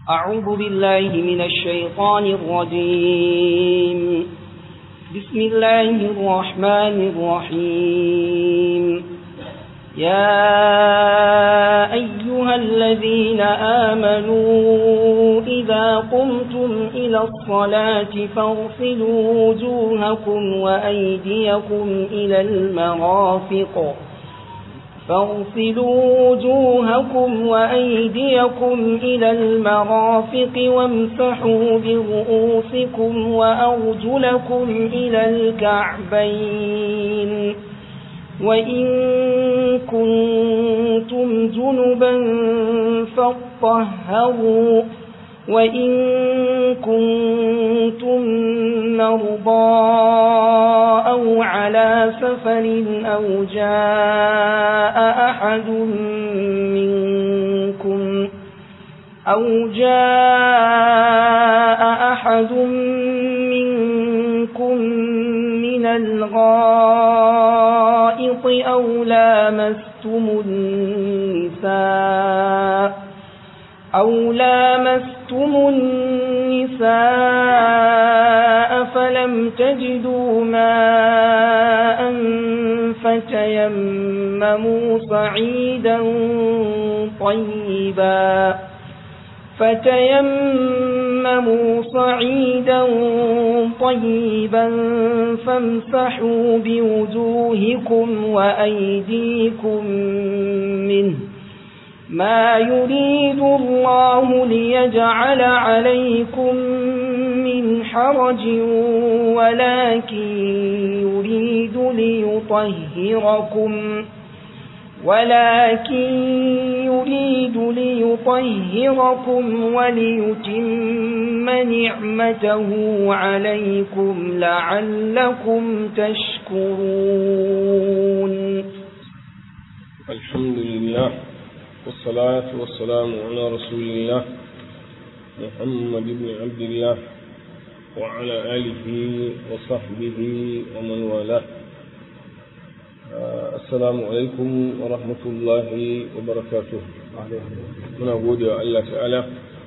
أعوذ بالله من الشيطان الرجيم بسم الله الرحمن الرحيم يا أيها الذين آمنوا إذا قمتم إلى الصلاة فاغسلوا وجوهكم وأيديكم إلى المرافق فاغسلوا وجوهكم وأيديكم إلى المرافق وامسحوا برؤوسكم وأرجلكم إلى الكعبين وإن كنتم جنبا فاطهروا وإن كنتم مرضى أو على سفر أو جاء أحد منكم أو جاء أحد منكم من الغائط أو لامستم النساء أو لامستم النساء فلم تجدوا ماء فتيمموا صعيدا طيبا فتيمموا صعيدا طيبا فامسحوا بوجوهكم وأيديكم منه ما يريد الله ليجعل عليكم من حرج ولكن يريد ليطهركم ولكن يريد ليطهركم وليتم نعمته عليكم لعلكم تشكرون الحمد لله والصلاة والسلام على رسول الله محمد بن عبد الله وعلى آله وصحبه ومن والاه assalamu alaikum wa rahmatullahi wa barakatuh muna gode wa Allah ta'ala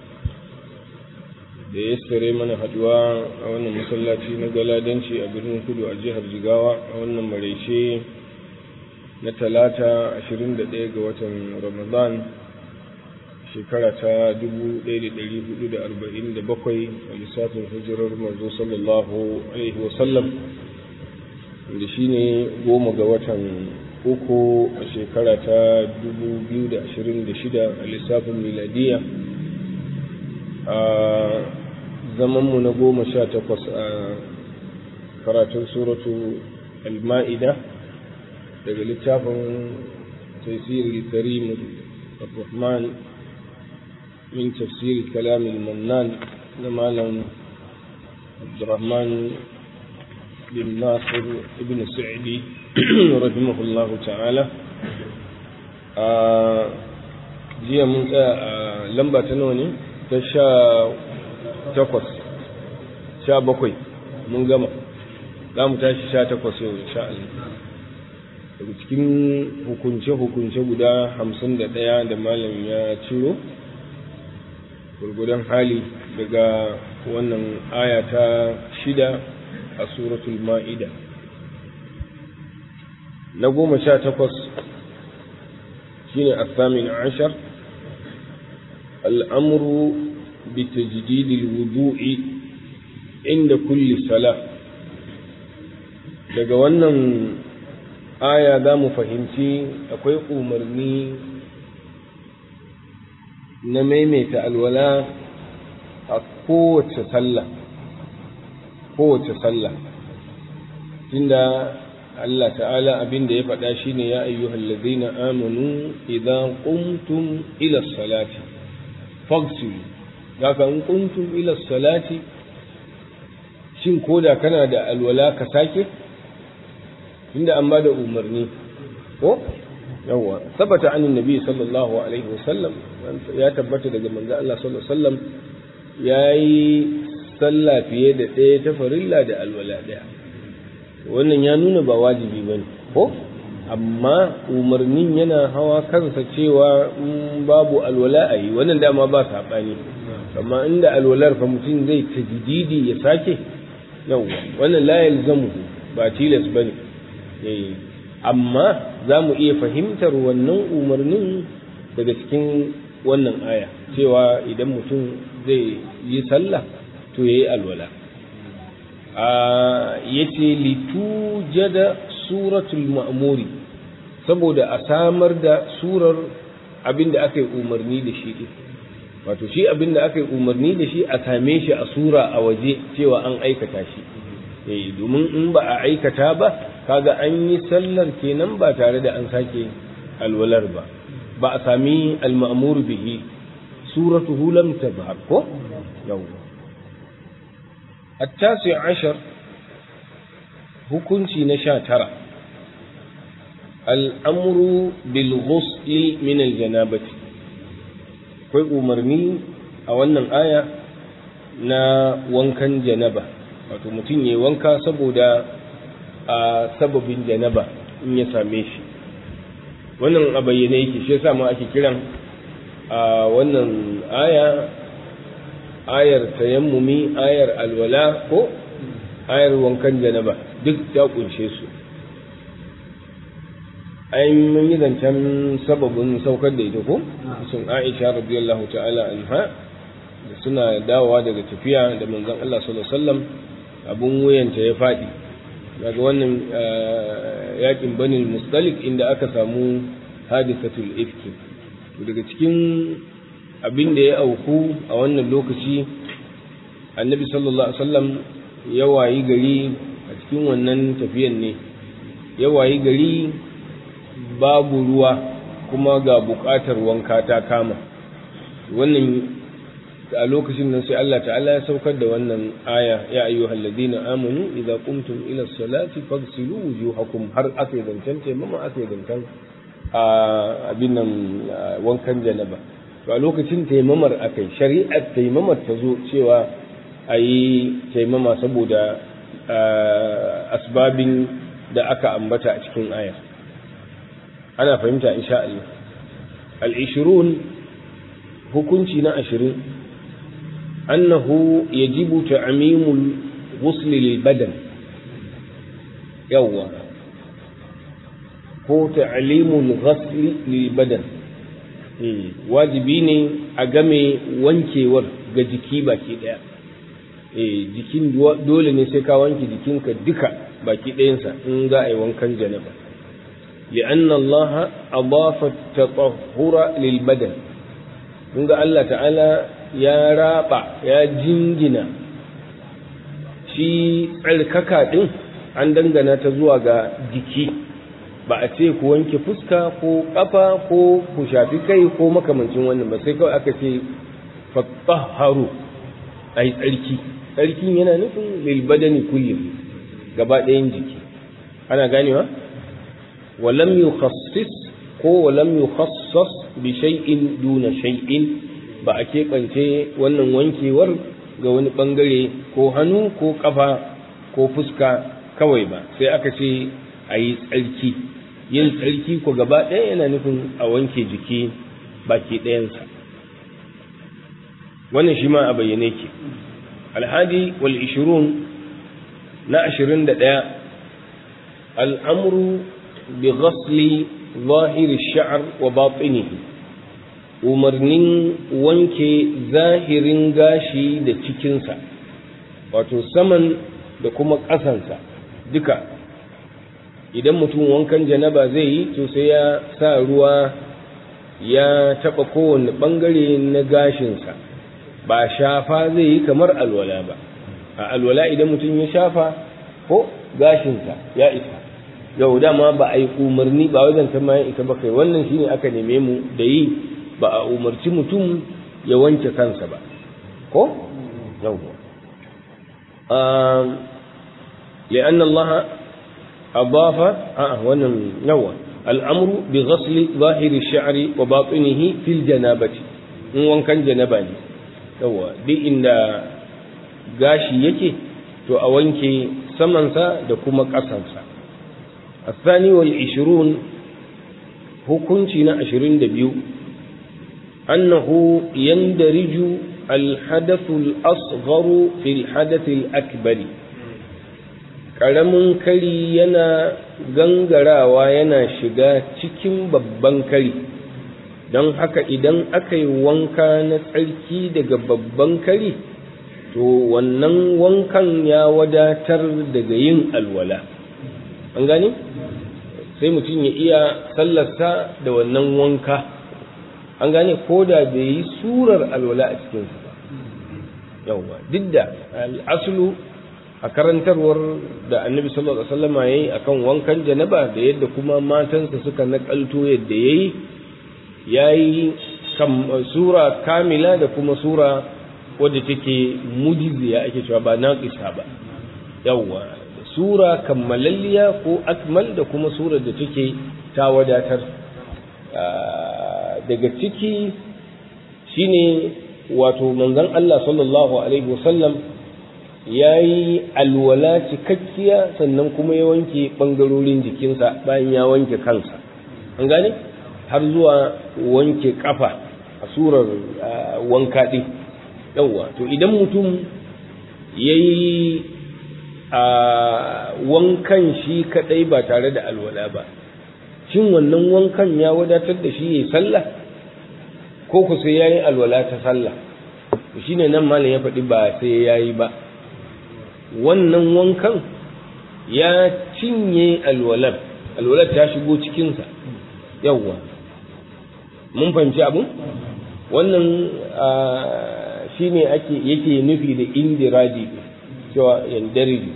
da ya tsare mana haduwa a wannan masallaci na galadanci a birnin kudu a jihar jigawa a wannan maraice na talata 21 ga watan ramadan shekara ta 1447 a lissafin hijirar manzo sallallahu alaihi wasallam da shi ne goma ga watan uku a shekara ta 2026 a lissafin miladiya a zamanmu na goma sha takwas a karatun suratu al-ma'ida daga littafin tafsiri karim rahman min tafsiri kalamin mannan na malam abdurrahman بن ناصر ابن سعدي رحمه الله تعالى jiya mun tsaya a lamba ta nawa ne ta sha takwas sha bakwai mun gama za mu tashi sha takwas yau insha Allah daga cikin hukunce-hukunce guda hamsin da ɗaya da malam ya ciro gurgudan hali daga wannan aya ta shida a suratul ma'ida na goma sha takwas shine asamin ashar al'amuru bi tajdidil wudu'i inda kulli sala daga wannan aya za mu fahimci akwai umarni na maimaita alwala a kowace sallah kowace sallah tunda Allah ta'ala abin da ya faɗa shine ya ayyuhal ladzina amanu idan qumtum ila salati faghsilu daga in qumtum ila salati shin koda kana da alwala ka sake tunda an bada umarni ko yawa sabata anin nabi sallallahu alaihi wasallam ya tabbata daga manzo Allah sallallahu alaihi wasallam yayi sallah fiye da ɗaya ta farilla da alwala ɗaya wannan ya nuna ba wajibi ba ne ko amma umarnin yana hawa kansa cewa babu alwala a yi wannan dama ba saɓani amma inda alwalar fa mutum zai tajdidi ya sake yawwa wannan la yalzamu ba tilas bane amma za mu iya fahimtar wannan umarnin daga cikin wannan aya cewa idan mutum zai yi sallah to yayi alwala ya ce litujada suratul ma'muri saboda a samar da surar abin da aka yi umarni da shi ɗin wato shi abin da aka yi umarni da shi a same shi a sura a waje cewa an aikata shi eh domin in ba a aikata ba kaga an yi sallar kenan ba tare da an sake alwalar ba ba a sami al-ma'mur bihi suratuhu lam tazhar ko yawwa التاسع عشر hukunci na sha tara al'amuru bilghusli min aljanabati akwai umarni a wannan aya na wankan janaba wato mutum ya wanka saboda a sababin janaba in ya same shi wannan a bayyane yake shi yasa ma ake kiran a wannan aya ayar tayammumi ayar alwala ko ayar wankan janaba duk ta kunshe su ai mun yi zancen sababin saukar da ita ko sun Aisha radiyallahu ta'ala anha da suna dawowa daga tafiya da manzon Allah sallallahu alaihi wasallam abun wuyanta ya fadi daga wannan yakin bani mustalik inda aka samu hadisatul ifki daga cikin abin da ya auku a wannan lokaci annabi sallallahu alaihi wasallam ya wayi gari a cikin wannan tafiyan ne ya wayi gari babu ruwa kuma ga buƙatar wanka ta kama wannan a lokacin nan sai Allah ta'ala ya saukar da wannan aya ya ayyuhal ladina amanu idza qumtum ila salati faghsilu wujuhakum har aka zancen taimama aka zancen a abin nan wankan janaba to a lokacin taimamar akai shari'ar taimamar ta zo cewa a yi taimama saboda asbabin da aka ambata a cikin aya ana fahimta insha Allah al-ishrun hukunci na ashirin annahu yajibu ta'mimul ghusl lil badan yawwa ko ta'limul ghusl lil badan wajibi ne a game wankewar ga jiki baki daya eh jikin dole ne sai ka wanke jikinka duka baki ɗayansa in za a yi wankan janaba لأن الله أضاف التطهر للبدن kun ga Allah ta'ala ya raba ya jingina shi tsarkaka ɗin an dangana ta zuwa ga jiki ba a ce ku wanke fuska ko ƙafa ko ku shafi kai ko makamancin wannan ba sai kawai aka ce fattaharu a yi tsarki tsarkin yana nufin lilbadani kullum gaba ɗayan jiki ana ganewa walam yukhassis ko walam yukhassas bi shay'in duna shay'in ba a keɓance wannan wankewar ga wani ɓangare ko hannu ko ƙafa ko fuska kawai ba sai aka ce a yi tsarki yin tsarki ko gaba ɗaya yana nufin a wanke jiki baki ɗayansa wannan shi ma a bayyane ke alhadi wal ishirun na ashirin da ɗaya al'amuru bi ghasli zahiri sha'ar wa batinihi umarnin wanke zahirin gashi da cikinsa wato saman da kuma ƙasansa duka idan mutum wankan janaba zai yi to sai ya sa ruwa ya taɓa kowane ɓangare na gashinsa ba shafa zai yi kamar alwala ba a alwala idan mutum ya shafa ko gashinsa ya isa yau dama ba a yi umarni ba wajen ta mayan ita ba kai wannan shine aka neme mu da yi ba a umarci mutum ya wanke kansa ba ko yau لأن الله أضاف آه ونوى الأمر بغسل ظاهر الشعر وباطنه في الجنابة وان كان جنباني يوى دي إن gashi yake to a wanke samansa da kuma ƙasansa الثاني والعشرون hukunci na ashirin da biyu annahu yandariju alhadathul asgharu fil hadathil akbari ƙaramin kari yana gangarawa yana shiga cikin babban kari don haka idan aka yi wanka na tsarki daga babban kari to wannan wankan ya wadatar daga yin alwala an gani? sai mutum ya iya sallarsa da wannan wanka an gane ko da bai yi surar alwala a cikinsa ba yauwa duk da al'asulu a karantarwar da annabi sallallahu alaihi wasallama yayi akan wankan janaba da yadda kuma matansa suka nakalto yadda yayi yayi sura kamila da kuma sura wadda take mujiziya ake cewa ba naqisa ba yauwa sura kammalalliya ko akmal da kuma surar da take ta wadatar daga ciki shine wato manzon Allah sallallahu alaihi wasallam ya yi alwala cikakkiya sannan kuma ya wanke ɓangarorin jikinsa bayan ya wanke kansa an gane har zuwa wanke kafa a surar wanka ɗin yawwa to idan mutum ya yi a wankan shi kadai ba tare da alwala ba shin wannan wankan ya wadatar da shi yayi sallah ko ku sai yayi alwala ta sallah shine nan malam ya faɗi ba sai yayi ba wannan wankan ya cinye alwalar alwalar ta shigo cikinsa yawwa mun fahimci abu wannan shine ake yake nufi da indiraji cewa yandariji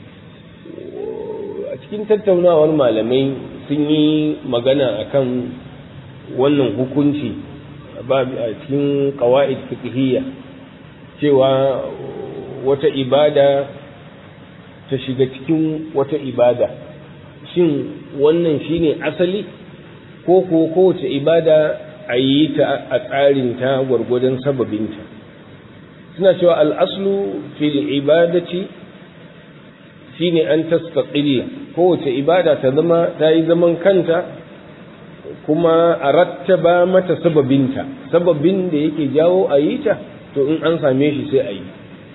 a cikin tattaunawar malamai sun yi magana akan wannan hukunci a cikin kawa'id fiqhiyya cewa wata ibada ta shiga cikin wata ibada shin wannan shine asali ko ko kowace ibada a yi ta a tsarinta gwargwadon sababinta suna cewa al'aslu fil ibadati shine an tastaqilla kowace ibada ta zama ta yi zaman kanta kuma a rattaba mata sababinta sababin da yake jawo a yi ta to in an same shi sai a yi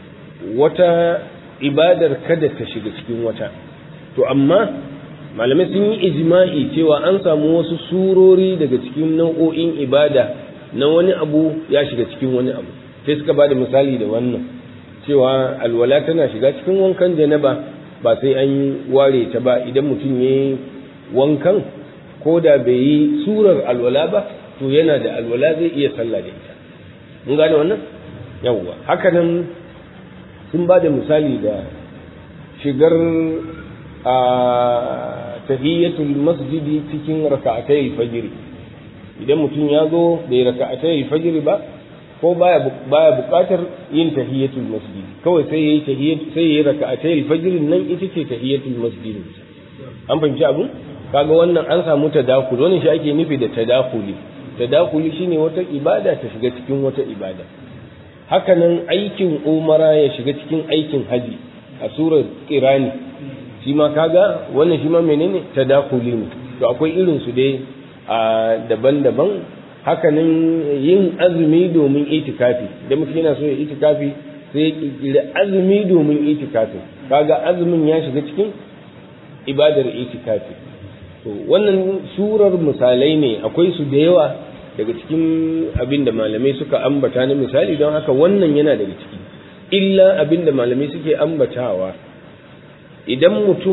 wata ibadar kada ta shiga cikin wata to amma malamai sun yi ijma'i cewa an samu wasu surori daga cikin nau'o'in ibada na wani abu ya shiga cikin wani abu sai suka ba da misali da wannan cewa alwala tana shiga cikin wankan janaba ba sai an ware ta ba idan mutum ya yi wankan ko da bai yi surar alwala ba to yana da alwala zai iya sallah da ita mun gane wannan yawwa hakanan sun ba da misali da shigar a tahiyyatul masjidi cikin raka'atai fajr idan mutum ya zo bai raka'atai fajr ba ko baya baya buƙatar yin tahiyyatul masjid kawai sai yayi tahiyyat sai yayi raka'atai fajr nan ita ce tahiyyatul masjid an fahimci abun kaga wannan an samu tadakul wannan shi ake nufi da tadakuli tadakuli shine wata ibada ta shiga cikin wata ibada hakanan aikin umara ya shiga cikin aikin haji a surar kirani shi ma kaga wannan shi ma menene tadakuli ne to akwai irin su dai a daban-daban hakanan yin azumi domin itikafi da mutum yana so ya itikafi sai ya kirkiri azumi domin itikafi kaga azumin ya shiga cikin ibadar itikafi to wannan surar misalai ne akwai su da yawa daga cikin abin da malamai suka ambata na misali don haka wannan yana daga ciki illa abin da malamai suke ambatawa idan mutum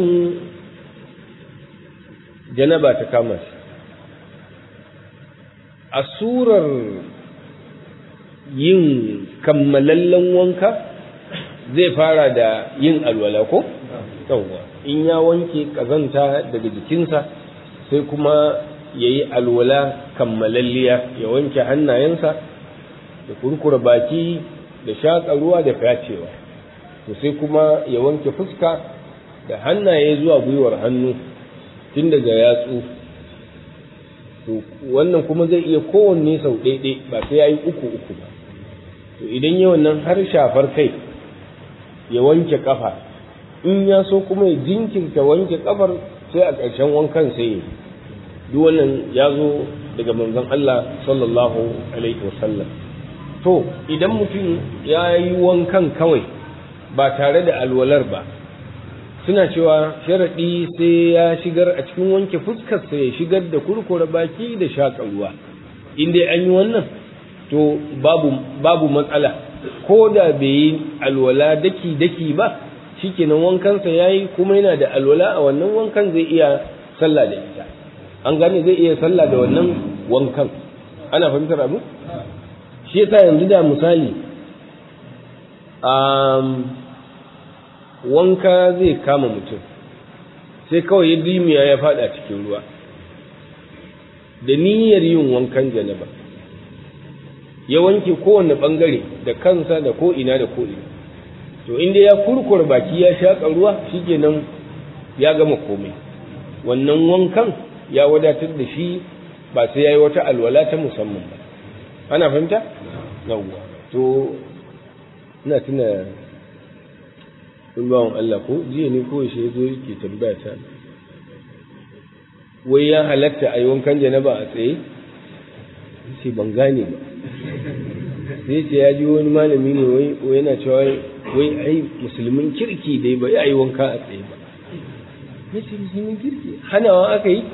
janaba ta kama shi a surar yin kammalallen wanka zai fara da yin alwala ko? yawwa in ya wanke kazanta daga jikinsa sai kuma ya yi alwala kammalalliya ya wanke hannayensa da kurkura baki da shaƙa ruwa da fyacewa to sai kuma ya wanke fuska da hannaye zuwa gwiwar hannu tun daga yatsu to wannan kuma zai iya kowanne sau ɗaiɗai ba sai ya yi uku uku ba to idan yi wannan har shafar kai ya wanke ƙafa in ya so kuma ya jinkirta wanke ƙafar sai a ƙarshen wankan sai yi duk wannan ya zo daga manzon Allah sallallahu alaihi wasallam to idan mutum ya yi wankan kawai ba tare da alwalar ba suna cewa sharaɗi sai ya shigar a cikin wanke fuskarsa ya shigar da kurkura baki da shaƙa ruwa in dai an yi wannan to babu babu matsala ko da bai yi alwala daki daki ba shikenan wankansa yayi kuma yana da alwala a wannan wankan zai iya sallah da ita an gane zai iya sallah da wannan wankan ana fahimtar abu shi yasa yanzu da misali um, wanka zai kama mutum sai kawai ya dimiya ya fada cikin ruwa da niyyar yin wankan janaba ya wanke kowane bangare da kansa da ko'ina da ko'ina to inda ya kurkur baki ya shaƙa ruwa shikenan ya gama komai wannan wankan ya wadatar da shi ba sai ya yi wata alwala ta musamman ba ana fahimta? yawwa to ina tuna bawan Allah ko jiya ne ko shi ya zo yake tambaya ta wai ya halatta a yi wankan janaba a tsaye sai ban gane ba sai ce ya ji wani malami ne wai yana cewa wai ai musulmin kirki dai ba ya yi wanka a tsaye ba ya ce musulmin kirki hanawa aka yi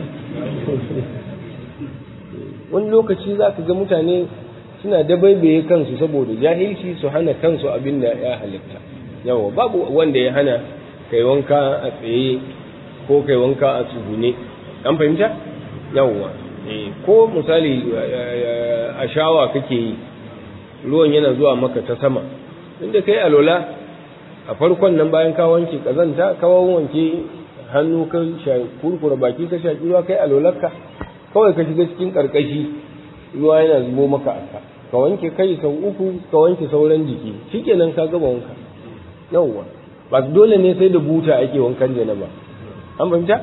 wani lokaci za ka ga mutane suna dabaibaye kansu saboda jahilci su hana kansu abin da ya halitta yawa babu wanda ya hana kai wanka a tsaye ko kai wanka a tsugune an fahimta yawa ko misali a shawa kake yi ruwan yana zuwa maka ta sama inda kai alola a farkon nan bayan ka wanke kazanta ka wanke hannu ka kurkura baki ka shaki ruwa kai alolarka kawai ka shiga cikin karkashi ruwa yana zubo maka aka ka wanke kai sau uku ka wanke sauran jiki shikenan ka gaba wanka yawwa ba dole ne sai da buta ake wankan janaba an fahimta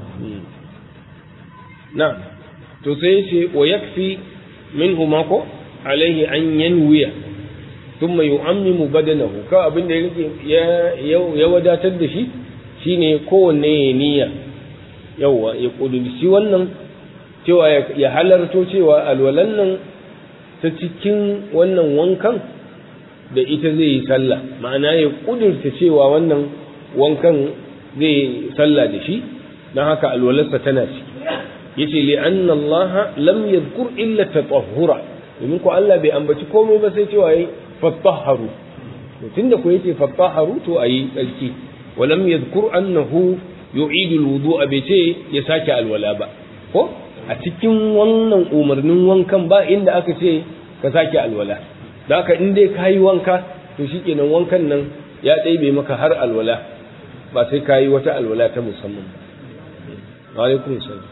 na to sai ce wa yakfi minhu mako alaihi an yanwiya thumma yu'ammimu badanahu ka abin da ya ya wadatar da shi shine kowanne ya niyya yawa ya kudurci wannan cewa ya halarto cewa alwalan nan ta cikin wannan wankan da ita zai yi sallah ma'ana ya kudurta cewa wannan wankan zai yi sallah da shi don haka alwalarsa tana ciki yace li anna Allah lam yadhkur illa tatahhura domin ko Allah bai ambaci komai ba sai cewa yayi fatahharu to tunda ko yace fatahharu to ayi tsarki wa lam yadhkur annahu yu'idu alwudu'a bai ce ya sake alwala ba ko a cikin wannan umarnin wankan ba inda aka ce ka sake alwala da haka in dai kayi wanka to shikenan wankan nan ya ɗaibe maka har alwala ba sai kayi wata alwala ta musamman ba alaikum salam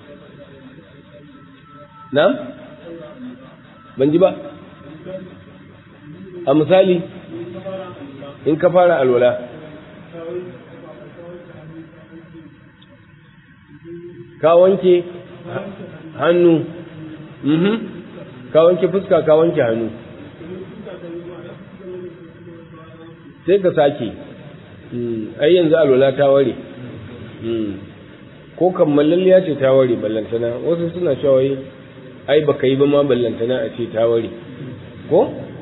na'am ban ji ba a misali in ka fara alwala ka wanke hannu mhm ka wanke fuska ka wanke hannu sai ka sake ai yanzu alwala ta ware ko kammalalliya ce ta ware ballantana wasu suna cewa wai ai baka yi ba ma ballantana a ce ta ware ko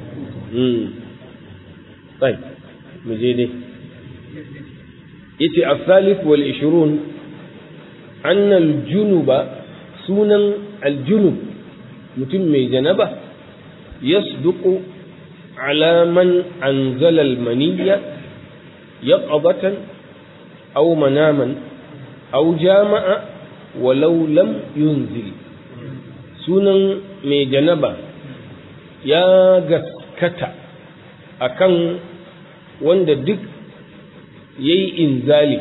tsai mu je dai yace as-salif wal 20 anna al-junuba sunan al-junub mutum mai janaba yasduqu ala man anzala al-maniyya yaqadatan aw manaman aw jama'a walau lam yunzil sunan mai janaba ya gaskata akan wanda duk ya yi inzali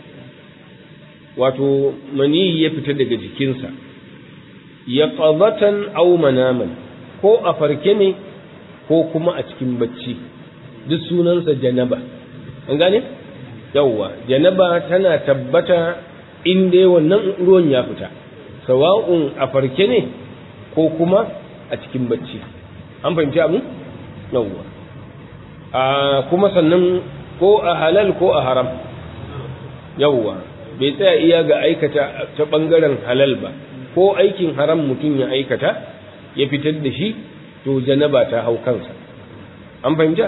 wato mani ya fita daga jikinsa ya ƙazatan au manaman ko a farke ne ko kuma a cikin bacci duk sunansa janaba an gane yawwa janaba tana tabbata in dai wannan ruwan ya fita sawa'un a farke ne ko kuma a cikin bacci an fahimci abin yawwa a kuma sannan ko a halal ko a haram yawwa bai tsaya iya ga aikata ta ɓangaren halal ba ko aikin haram mutum ya aikata ya fitar da shi to janaba ta hau kansa an fahimta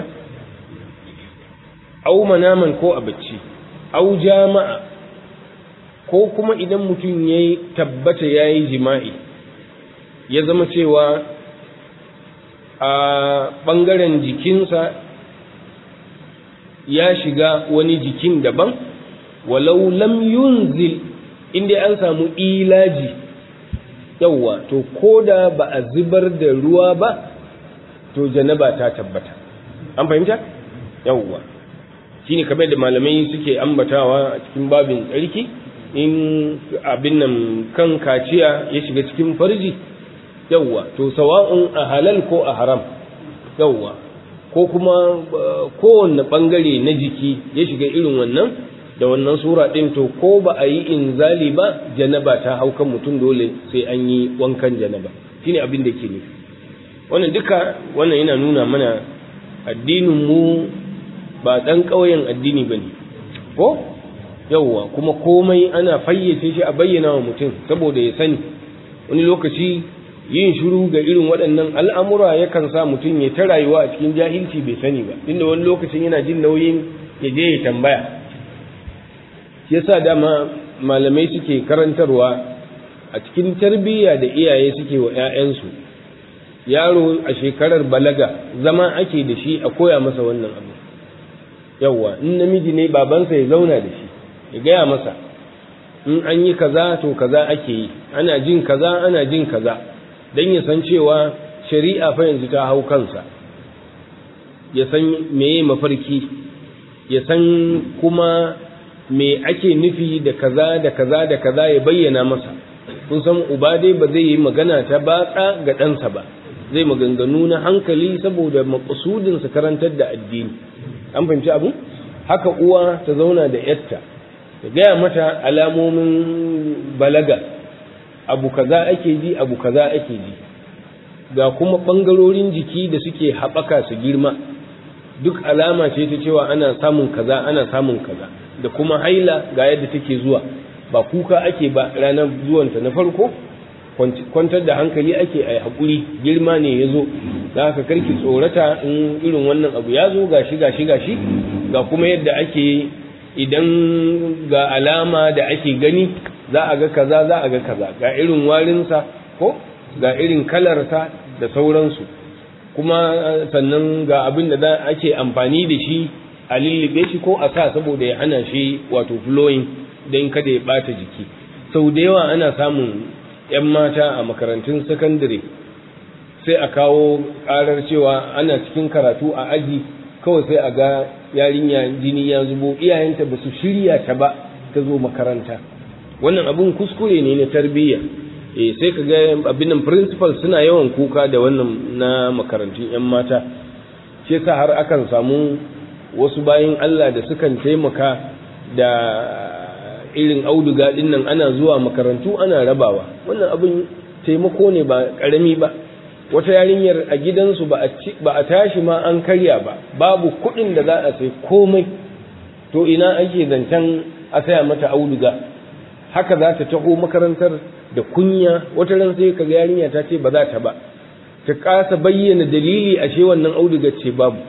au manaman ko a bacci au jama'a ko kuma idan mutum ya tabbata ya yi jima'i ya zama cewa a ɓangaren jikinsa ya shiga wani jikin daban walau lam yunzil inda an samu ilaji yawwa to ko da ba a zubar da ruwa ba to janaba ta tabbata an fahimta yawwa shine kamar da malamai suke ambatawa a cikin babin tsarki in abin nan kan kaciya ya shiga cikin farji yawwa to sawa'un a halal ko a haram yawwa ko kuma kowanne bangare na jiki ya shiga irin wannan da wannan sura din to ko ba a yi inzali ba janaba ta hau kan mutum dole sai an yi wankan janaba shine abin da ke nufi wannan duka wannan yana nuna mana addinin mu ba dan ƙauyen addini bane ko yawwa kuma komai ana fayyace shi a bayyana wa mutum saboda ya sani wani lokaci yin shiru ga irin waɗannan al'amura yakan sa mutum ya ta rayuwa a cikin jahilci bai sani ba inda wani lokacin yana jin nauyin ya je ya tambaya yasa dama malamai suke karantarwa a cikin tarbiyya da iyaye suke wa 'ya'yansu yaro a shekarar balaga zama ake da shi a koya masa wannan abu yawwa in namiji ne babansa ya zauna da shi ya gaya masa in an yi kaza to kaza ake yi ana jin kaza ana jin kaza don ya san cewa shari'a fa yanzu ta hau kansa ya san meye mafarki ya san kuma me ake nufi da kaza da kaza da kaza ya bayyana masa kun san uba dai ba zai yi magana ta batsa ga ɗansa ba zai maganganu na hankali saboda maƙasudinsa karantar da addini an fahimci abu haka uwa ta zauna da yatta ta gaya mata alamomin balaga abu kaza ake ji abu kaza ake ji ga kuma ɓangarorin jiki da suke haɓaka su girma duk alama ce ta cewa ana samun kaza ana samun kaza da kuma haila ga yadda take zuwa ba kuka ake ba ranar zuwanta na farko kwantar da hankali ake a haƙuri girma ne ya zo za ka karki tsorata in irin wannan abu ya zo gashi gashi gashi ga kuma yadda ake idan ga alama da ake gani za a ga kaza za a ga kaza ga irin warinsa ko ga irin kalarsa da sauransu kuma sannan ga abin da za ake amfani da shi a lullube shi ko a sa saboda ya hana shi wato flowing don kada ya bata jiki sau da yawa ana samun 'yan mata a makarantun sakandare sai a kawo karar cewa ana cikin karatu a aji kawai sai a ga yarinya jini ya zubo iyayenta ba su shirya ta ba ta zo makaranta wannan abun kuskure ne na tarbiyya eh sai ka ga abin nan principal suna yawan kuka da wannan na makarantun 'yan mata shi yasa har akan samu wasu bayan Allah da sukan taimaka da irin auduga din nan ana zuwa makarantu ana rabawa wannan abin taimako ne ba karami ba wata yarinyar a gidansu ba a ba a tashi ma an karya ba babu kuɗin da za a sai komai to ina ake zancen a saya mata auduga haka za ta taho makarantar da kunya wata ran sai kaga yarinya ta ce ba za ta ba ta kasa bayyana dalili ashe wannan auduga ce babu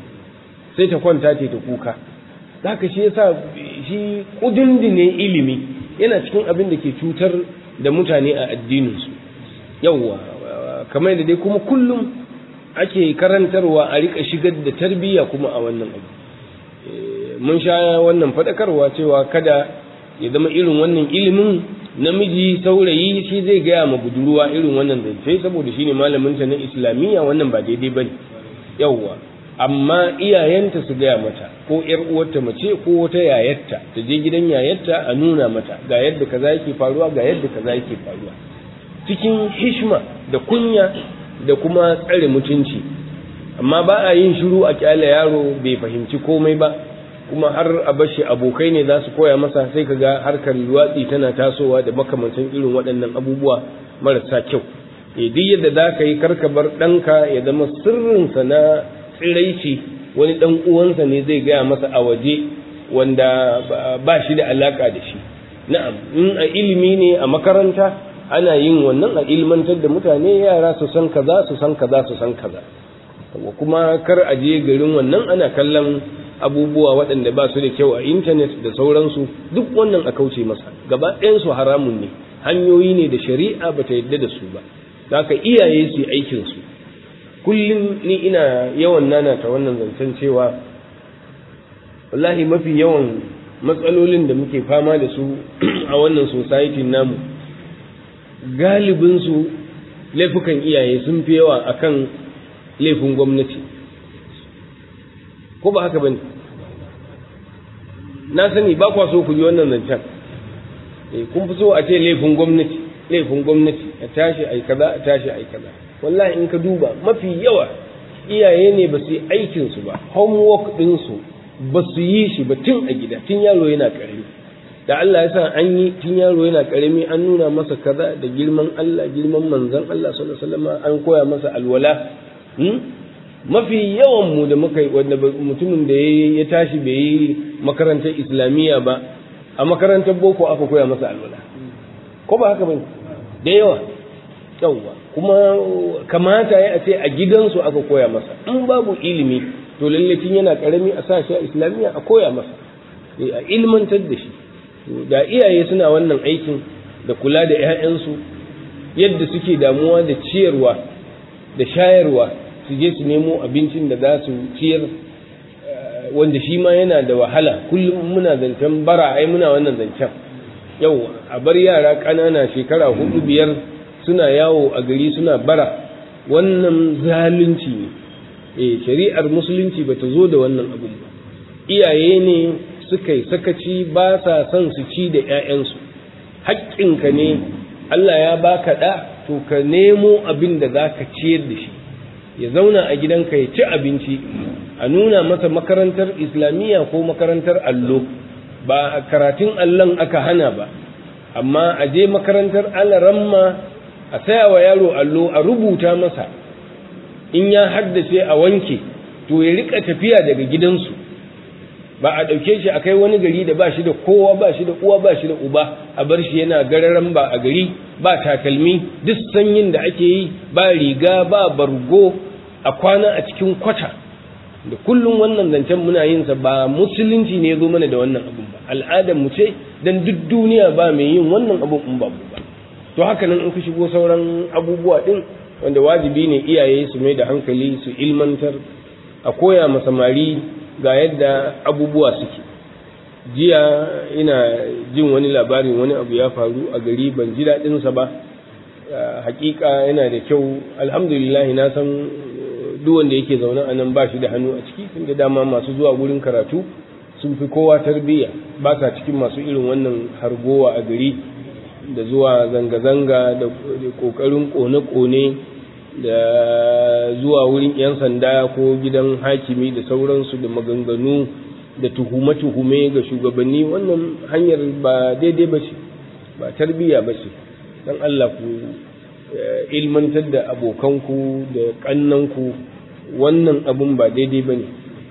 sai ta kwanta ce ta kuka zaka shi yasa shi kudindine ilimi yana cikin abin da ke cutar da mutane a addininsu yawwa kamar da dai kuma kullum ake karantarwa a rika shigar da tarbiyya kuma a wannan abu mun sha wannan fadakarwa cewa kada ya zama irin wannan ilimin namiji saurayi shi zai gaya ma budurwa irin wannan zance saboda shine malaminta na islamiyya wannan ba daidai bane yawwa amma iyayenta su gaya mata ko ƴar uwarta mace ko wata yayarta ta je gidan yayarta a nuna mata ga yadda kaza yake faruwa ga yadda kaza yake faruwa cikin hishma da kunya da kuma tsare mutunci amma ba a yin shiru a kyale yaro bai fahimci komai ba kuma har a bashi abokai ne za su koya masa sai ka ga harkar luwatsi tana tasowa da makamancin irin waɗannan abubuwa marasa kyau duk yadda za ka yi karkabar ɗanka ya zama sirrinsa na tsiraici wani ɗan uwansa ne zai gaya masa a waje wanda ba shi da alaka da shi na'am in a ilimi ne a makaranta ana yin wannan a ilmantar da mutane yara su san kaza su san kaza su san kaza kuma kar a je garin wannan ana kallon abubuwa waɗanda ba su da kyau a intanet da sauransu duk wannan a kauce masa gaba ɗayansu haramun ne hanyoyi ne da shari'a ba ta yadda da su ba haka iyaye su aikin su kullum ni ina yawan nana ta wannan zancen cewa wallahi mafi yawan matsalolin da muke fama da su a wannan society namu galibinsu laifukan iyaye sun fi yawa akan laifin gwamnati ko ba haka bane na sani ba kwa so ku ji wannan zancen kun fi so a ce laifin gwamnati laifin gwamnati a tashi ai kaza a tashi ai kaza wallahi in ka duba mafi yawa iyaye ne ba su yi aikin su ba homework din su ba su yi shi ba tun a gida tun yaro yana karami da Allah ya sa an yi tun yaro yana karami an nuna masa kaza da girman Allah girman manzon Allah sallallahu alaihi wasallam an koya masa alwala mafi yawan mu da muka wanda mutumin da ya tashi bai yi makarantar islamiyya ba a makarantar boko aka koya masa alwala ko ba haka bane da yawa yawa kuma kamata ya ce a gidansu aka koya masa in babu ilimi to lalle tun yana karami a sashi a islamiyya a koya masa a ilmantar da shi da iyaye suna wannan aikin da kula da 'ya'yansu yadda suke damuwa da ciyarwa da shayarwa su je su nemo abincin da za su ciyar wanda shi ma yana da wahala kullum muna zancen bara ai muna wannan zancen yau a bar yara ƙanana shekara hudu biyar suna yawo a gari suna bara wannan zalunci ne eh shari'ar musulunci bata zo da wannan abun ba iyaye ne suka yi sakaci ba sa son su ci da 'ya'yansu haƙƙinka ne Allah ya baka ɗa to ka nemo abin da za ka ciyar da shi ya zauna a gidanka ya ci abinci a nuna masa makarantar islamiyya ko makarantar allo ba karatun allon aka hana ba amma a je makarantar alaramma a saya wa yaro allo a rubuta masa in ya haddace a wanke to ya rika tafiya daga gidansu ba a ɗauke shi a kai wani gari da ba shi da kowa ba shi da uwa ba shi da uba a bar shi yana gararan ba a gari ba takalmi duk sanyin da ake yi ba riga ba bargo a kwana a cikin kwata da kullum wannan zancen muna yin sa ba musulunci ne zo mana da wannan abun ba al'adar mu ce dan duk duniya ba mai yin wannan abun in ba mu ba to haka nan in ka shigo sauran abubuwa din wanda wajibi ne iyaye su mai da hankali su ilmantar a koya ma samari ga yadda abubuwa suke jiya ina jin wani labarin wani abu ya faru a gari ban ji daɗinsa ba hakika yana da kyau alhamdulillah na san duk wanda yake zaune a nan ba shi da hannu a ciki tunda dama masu zuwa wurin karatu sun fi kowa tarbiyya ba sa cikin masu irin wannan hargowa a gari da zuwa zanga-zanga da ƙoƙarin ƙone-ƙone da zuwa wurin 'yan sanda ko gidan hakimi da sauransu da maganganu da tuhume-tuhume ga shugabanni wannan hanyar ba daidai ba ce ba tarbiyya ba ce don Allah ku ilmantar da abokanku da ƙannanku wannan abun ba daidai ba ne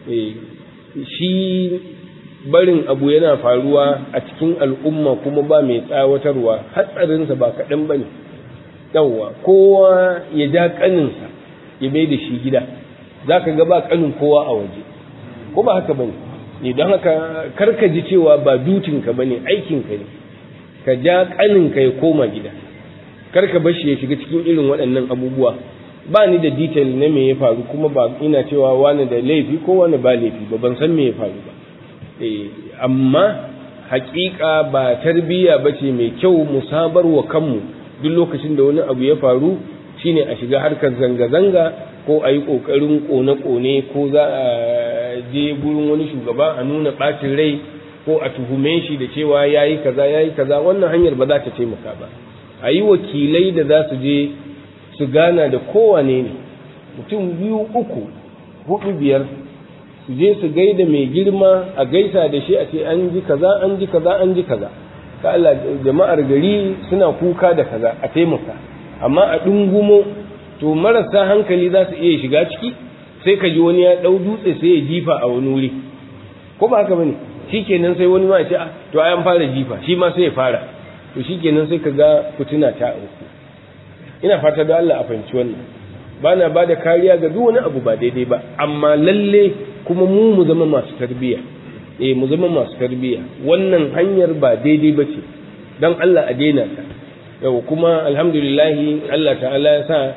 shi barin abu yana faruwa a cikin al'umma kuma ba mai tsawatarwa hatsarinsa ba kaɗan ba ne yawwa kowa ya ja ƙaninsa ya mai da shi gida za ka ga ba ƙanin kowa a waje ko ba haka ba ne ne don haka karka ji cewa ba dutinka ba ne aikinka ne ka ja ƙaninka ya koma gida karka bashi ya shiga cikin irin waɗannan abubuwa ba ni da detail na me ya faru kuma ba ina cewa wani da laifi ko wani ba laifi ba ban san me ya faru ba amma haƙiƙa ba tarbiyya ba ce mai kyau mu sabar wa kanmu duk lokacin da wani abu ya faru shine a shiga harkar zanga-zanga ko a yi ƙoƙarin ƙone-ƙone ko za a je gurin wani shugaba a nuna ɓacin rai ko a tuhume shi da cewa ya yi kaza ya yi kaza wannan hanyar ba za ta taimaka ba a yi wakilai da za su je su gana da kowane ne mutum biyu uku hudu biyar su je su gaida mai girma a gaisa da shi a ce an ji kaza an ji kaza an ji kaza ka Allah jama'ar gari suna kuka da kaza a taimaka amma a dungumo to marasa hankali za su iya shiga ciki sai ka ji wani ya dau dutse sai ya jifa a wani wuri ko ba haka bane shikenan sai wani ma ya ce ah to ai an fara jifa shi ma sai ya fara to shikenan sai ka ga fitina ta auku ina fata da Allah a fahimci wannan ba na ba da kariya ga duk wani abu ba daidai ba amma lalle kuma mu mu zama masu tarbiyya eh mu zama masu tarbiyya wannan hanyar ba daidai ba ce don Allah a daina ta yau kuma alhamdulillahi Allah ta'ala ya sa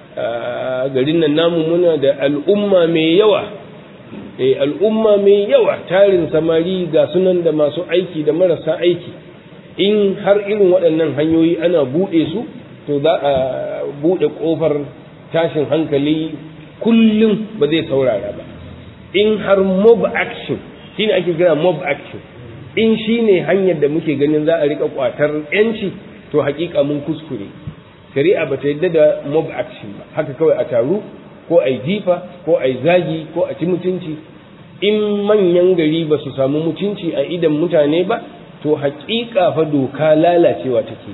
garin nan namu muna da al'umma mai yawa eh al'umma mai yawa tarin samari ga sunan da masu aiki da marasa aiki in har irin waɗannan hanyoyi ana buɗe su to za a buɗe ƙofar tashin hankali kullum ba zai saurara ba in har mob action shine ake kira mob action in shine hanyar da muke ganin za a rika kwatar yanci to hakika mun kuskure shari'a ba ta yadda da mob action ba haka kawai a taru ko a jifa ko a zagi ko a ci mutunci in manyan gari ba su samu mutunci a idan mutane ba to hakika fa doka lalacewa take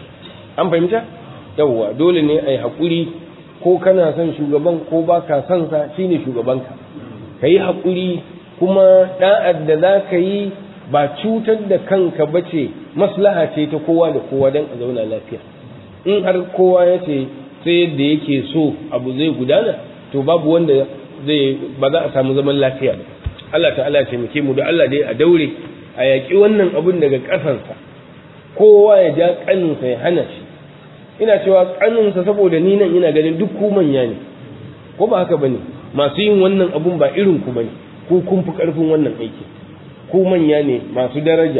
an fahimta yawwa dole ne a yi haƙuri ko kana son shugaban ko ba ka son sa shine shugabanka ka yi haƙuri kuma da'ar da za ka yi ba cutar da kanka ba ce maslaha ce ta kowa da kowa don a zauna lafiya in har kowa ya ce sai yadda yake so abu zai gudana to babu wanda zai ba za a samu zaman lafiya ba Allah ta'ala ce muke mu da Allah dai a daure a yaƙi wannan abun daga ƙasansa kowa ya ja ƙaninsa ya hana shi ina cewa ƙaninsa saboda ni nan ina ganin duk ku manya ne ko ba haka bane masu yin wannan abun ba irin ku bane ku kun fi ƙarfin wannan aiki ku manya ne masu daraja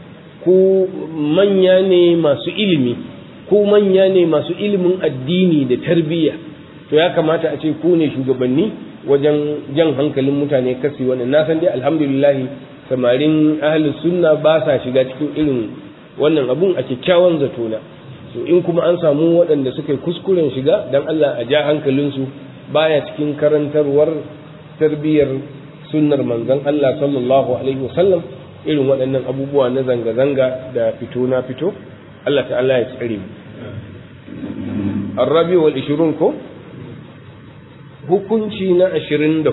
ku manya ne masu ilimi ku manya ne masu ilimin addini da tarbiyya to ya kamata a ce ku ne shugabanni wajen jan hankalin mutane kasi wannan na san dai alhamdulillah samarin ahlus sunna ba sa shiga cikin irin wannan abun a kyakkyawan zato na so in kuma an samu waɗanda suka yi kuskuren shiga dan Allah a ja hankalinsu baya cikin karantarwar tarbiyyar sunnar manzon Allah sallallahu alaihi wasallam irin waɗannan abubuwa na zanga-zanga da fito na fito Allah ta'ala ya tsare mu Arabi wal 20 ko hukunci na 24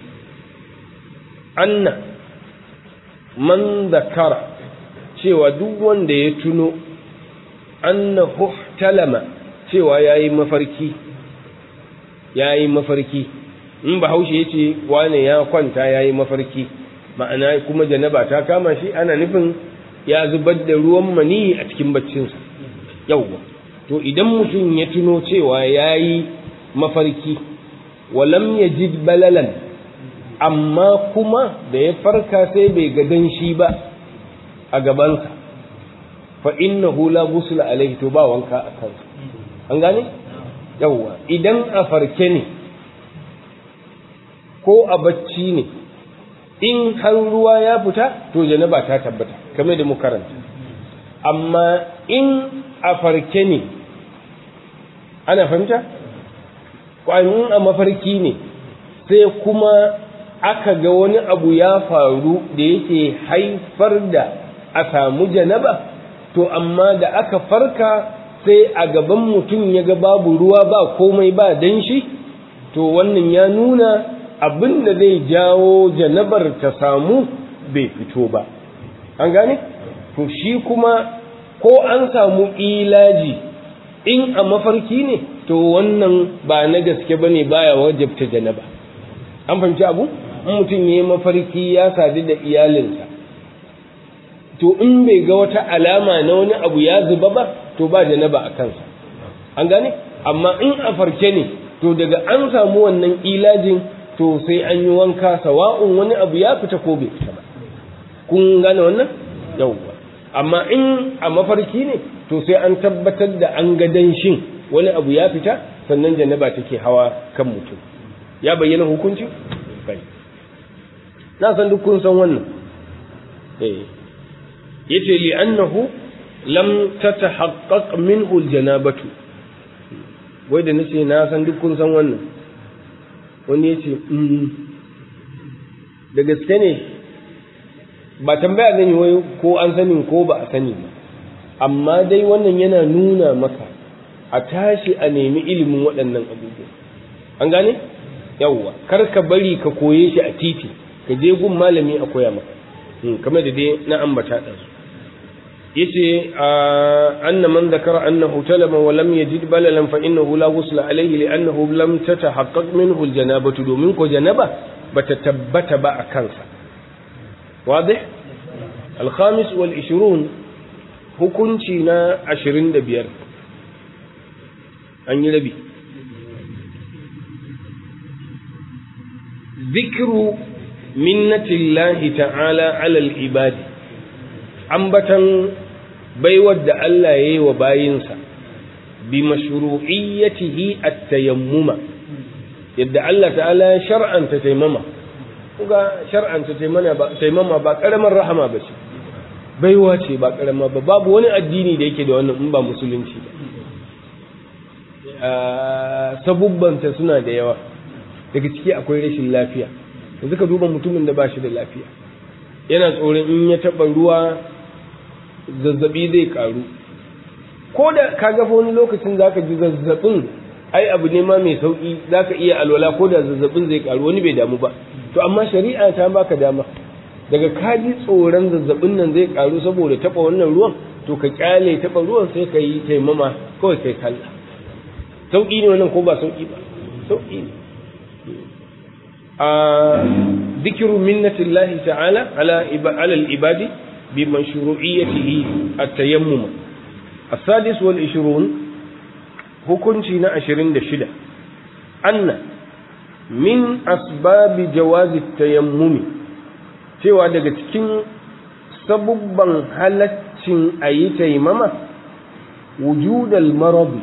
anna man zakara cewa duk wanda ya tuno annahu talama cewa yayi mafarki yayi mafarki in bahaushe ya ce wane ya kwanta ya yi mafarki ma'ana kuma janaba ta kama shi ana nufin ya zubar da ruwan mani a cikin baccinsa yauwa to idan mutum ya tuno cewa ya yi mafarki walam ya ji balalan amma kuma da ya farka sai bai ga danshi ba a gabansa fa innahu la ghusla alaihi to ba wanka a kansa an gane yauwa idan a farke ne ko a bacci ne in har ruwa ya fita to janaba ta tabbata kamar da mu karanta amma in a farke ne ana fahimta kwanin a mafarki ne sai kuma aka ga wani abu ya faru da yake haifar da a samu janaba to amma da aka farka sai a gaban mutum ya ga babu ruwa ba komai ba danshi to wannan ya nuna abin da zai jawo janabar ta samu bai fito ba an gane to shi kuma ko an samu ilaji in a mafarki ne to wannan ba na gaske ba ne baya wajabta janaba an fahimci abu in mutum ya yi mafarki ya sadu da iyalinsa to in bai ga wata alama na wani abu ya zuba ba to ba janaba a kansa an gane amma in a farke ne to daga an samu wannan ilajin to sai an yi wanka sawa'un wani abu ya fita ko bai fita ba kun gane wannan yawwa amma in a mafarki ne to sai an tabbatar da an ga danshin wani abu ya fita sannan janaba take hawa kan mutum ya bayyana hukunci bai na san duk kun san wannan eh yace li annahu lam tatahaqqaq minhu aljanabatu wai da nace na san duk kun san wannan wani yace da gaske ne ba tambaya zan yi wai ko an sani ko ba a sani ba amma dai wannan yana nuna maka a tashi a nemi ilimin waɗannan abubuwa an gane yawwa kar ka bari ka koye shi a titi ka je gun malami a koya maka kamar da dai na ambata ɗansu yace anna man dhakara annahu talama wa lam yajid balalan fa innahu la ghusla alayhi li'annahu lam tatahaqqaq minhu aljanabatu domin ko janaba bata tabbata ba a kansa واضح الخامس والعشرون hukunci na ashirin da biyar an yi rabi zikiru minnatillahi ta'ala alal ibadi ambatan baiwar da Allah ya yi wa bayinsa bi mashru'iyyatihi at-tayammuma yadda Allah ta'ala ya shar'anta taimama kuga shar'anta taimama ba karamar rahama ba ce baiwa ce ba karama ba babu wani addini da yake da wannan in ba musulunci ba sabubbanta suna da yawa daga ciki akwai rashin lafiya yanzu ka duba mutumin da ba shi da lafiya yana tsoron in ya taɓa ruwa zazzabi zai karu ko da ka gafa wani lokacin za ka ji zazzabin ai abu ne ma mai sauƙi za ka iya alwala ko da zazzabin zai karu wani bai damu ba to amma shari'a ta baka dama daga ka ji tsoron zazzabin nan zai karu saboda taɓa wannan ruwan to ka kyale taɓa ruwan sai ka yi taimama kawai kai kalla sauƙi ne wannan ko ba sauƙi ba sauƙi ne a zikiru minnatillahi ta'ala ala al-ibadi bi mashru'iyyatihi at-tayammum السادس والعشرون hukunci na ashirin da shida anna min asbabi jawazi tayammumi cewa daga cikin sabubban halaccin a yi taimama wujudal marabi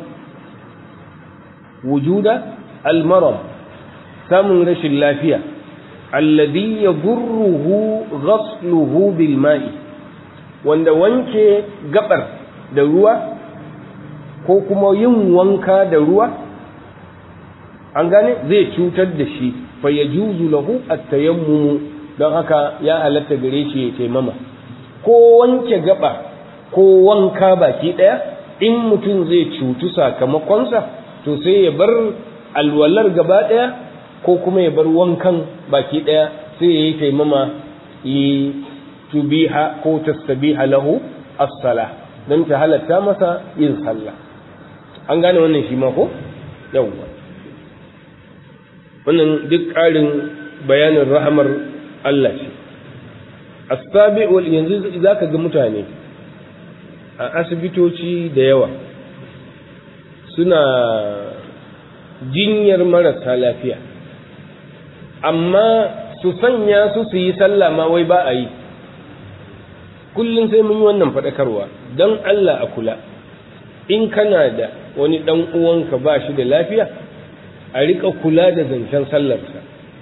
wujuda almarab samun rashin lafiya alladhi yadurruhu ghasluhu bil ma'i wanda wanke gabar da ruwa ko kuma yin wanka da ruwa an gane zai cutar da shi fa yajuzu lahu at-tayammum don haka ya halatta gare shi ya taimama ko wanke gaba ko wanka baki daya in mutum zai cutu sakamakonsa to sai ya bar alwalar gaba daya ko kuma ya bar wankan baki daya sai ya yi taimama yi tubiha ko tastabiha lahu as-salah don ta halatta masa yin sallah an gane wannan shi ma ko yawwa wannan duk ƙarin bayanin rahamar Allah ce asabi wal yanzu zaka ga mutane a asibitoci da yawa suna jinyar marasa lafiya amma su sanya su su yi sallah ma wai ba a yi kullum sai mun yi wannan faɗakarwa don Allah a kula in kana da wani ɗan uwanka ba shi da lafiya a riƙa kula da zancen sallarsa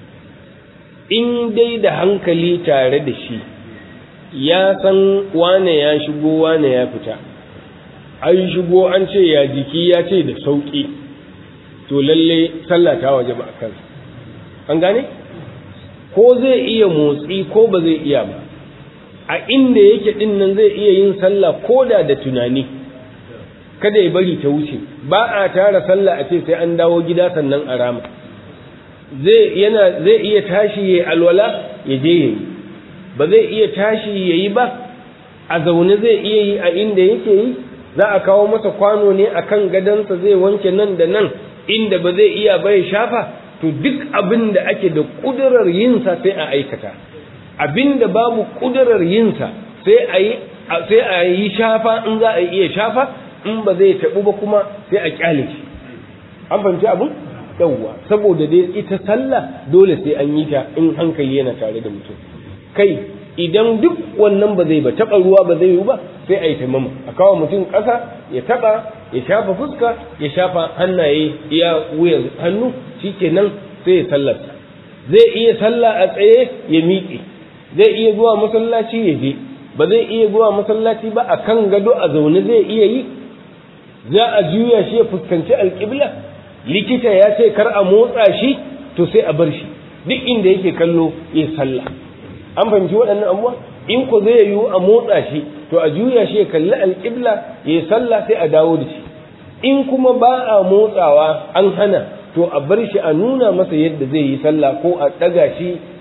in dai da hankali tare da shi ya san wane ya shigo wane ya fita an shigo an ce ya jiki ya ce da sauƙi to lalle sallah ta waje ba a kansa an gane ko zai iya motsi ko ba zai iya ba a inda yake din nan zai iya yin sallah ko da da tunani kada ya bari ta wuce ba a tara sallah a ce sai an dawo gida sannan a rama zai yana zai iya tashi ya alwala ya je yayi ba zai iya tashi yayi ba a zaune zai iya yi a inda yake yi za a kawo masa kwano ne akan gadansa zai wanke nan da nan inda ba zai iya ba ya shafa to duk abin da ake da kudurar yinsa sai a aikata abin da babu kudurar yinsa sai a yi sai a yi shafa in za a iya shafa in ba zai taɓu ba kuma sai a kyale shi an fahimci abin yawwa saboda dai ita sallah dole sai an yi ta in hankali yana tare da mutum kai idan duk wannan ba zai ba taɓa ruwa ba zai yi ba sai a yi taimama a kawo mutum ƙasa ya taɓa ya shafa fuska ya shafa hannaye iya wuyan hannu shikenan sai ya sallarsa zai iya sallah a tsaye ya miƙe zai iya zuwa masallaci ya je ba zai iya zuwa masallaci ba a kan gado a zaune zai iya yi za a juya shi ya fuskanci alƙibla likita ya ce kar a motsa shi to sai a bar shi duk inda yake kallo ya sallah an fahimci waɗannan abubuwa in ko zai yiwu a motsa shi to a juya shi ya kalli alƙibla ya sallah sai a dawo da shi in kuma ba a motsawa an hana to a bar shi a nuna masa yadda zai yi sallah ko a ɗaga shi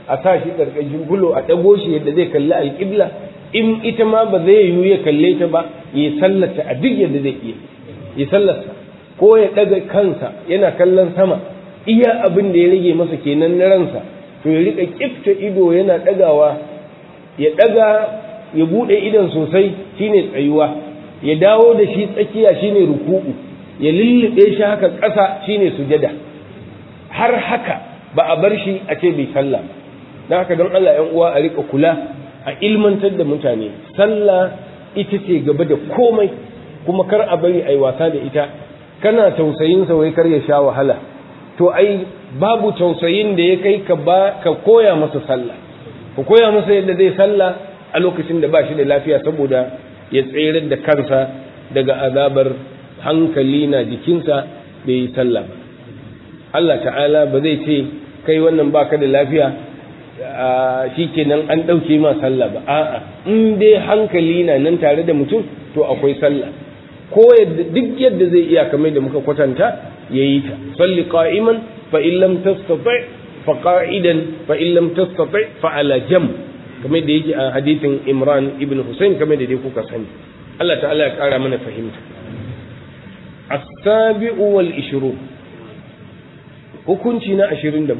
a sa shi ƙarƙashin bulo a ɗago shi yadda zai kalli alƙibla in ita ma ba zai yiwu ya kalle ta ba ya sallata a duk yadda zai iya ya sallata ko ya ɗaga kansa yana kallon sama iya abin da ya rage masa kenan na ransa to ya riƙa ƙifta ido yana ɗagawa ya ɗaga ya buɗe idon sosai shine tsayuwa ya dawo da shi tsakiya shine ruku'u ya lullube shi haka ƙasa shine sujada har haka ba a bar shi a ce bai sallah don haka don Allah ‘yan uwa a rika kula a ilmantar da mutane sallah ita ce gaba da komai kuma kar a bari a yi wasa da ita kana tausayin sa wai kar ya sha wahala to ai babu tausayin da ya kai ka ba ka koya masa sallah ka koya masa yadda zai sallah a lokacin da ba shi da lafiya saboda ya tsere da kansa daga azabar hankali na jikinsa bai yi sallah ba Allah ta'ala ba zai ce kai wannan baka da lafiya shi kenan an ɗauke ma sallah ba a'a in dai hankali na nan tare da mutum to akwai sallah ko yadda duk yadda zai iya kamar da muka kwatanta yayi ta salli qa'iman fa in lam tastati fa qa'idan fa in lam tastati fa ala jam kamar da yake a hadithin Imran ibn Hussein kamar da dai kuka sani Allah ta'ala ya kara mana fahimta as-sabi'u wal 20 hukunci na 27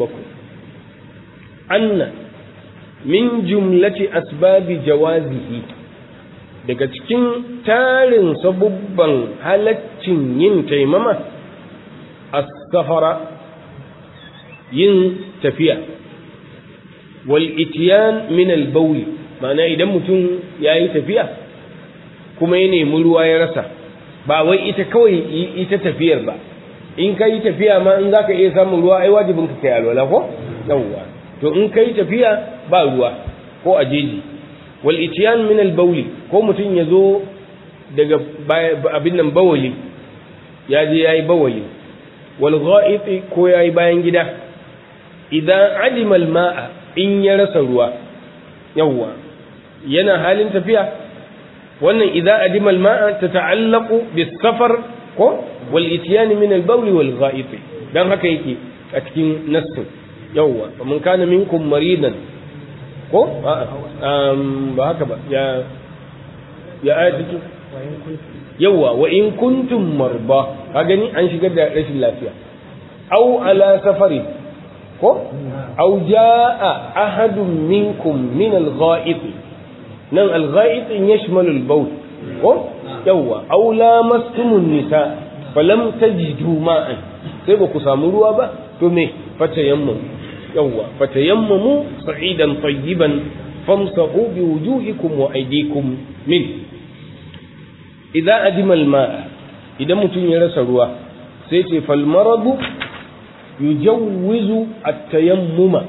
anna min jumlati asbabi jawazihi daga cikin tarin sabubban halaccin yin taimama as-safara yin tafiya wal itiyan min al-bawl ma'ana idan mutum yayi tafiya kuma ya nemi ruwa ya rasa ba wai ita kawai ita tafiyar ba in ka yi tafiya ma in za ka iya samun ruwa ai wajibin ka kai alwala ko yawwa to in ka yi tafiya ba ruwa ko a jeji wal itiyan min al bawli ko mutum ya zo daga abin nan bawali ya je yayi bawali wal gha'iti ko yayi bayan gida idan adima al ma'a in ya rasa ruwa yawwa yana halin tafiya wannan idan adima al ma'a tata'allaqu bis safar ko wal itiyani min al bawl wal gha'it dan haka yake a cikin nassin yawwa man kana minkum maridan ko ba haka ba ya ya ayatu yawwa wa in kuntum marba ka gani an shigar da rashin lafiya aw ala safari ko aw jaa ahadun minkum min al gha'it nan al gha'it yashmalu al bawl ko yawwa aw lamastumun nisa falam tajidu ma'an sai ba ku samu ruwa ba to me fatayammu yawwa fatayammamu sa'idan tayyiban famsahu bi wujuhikum wa aydikum min idza adima al-ma'a idan mutum ya rasa ruwa sai ce fal maradu yujawwizu at-tayammuma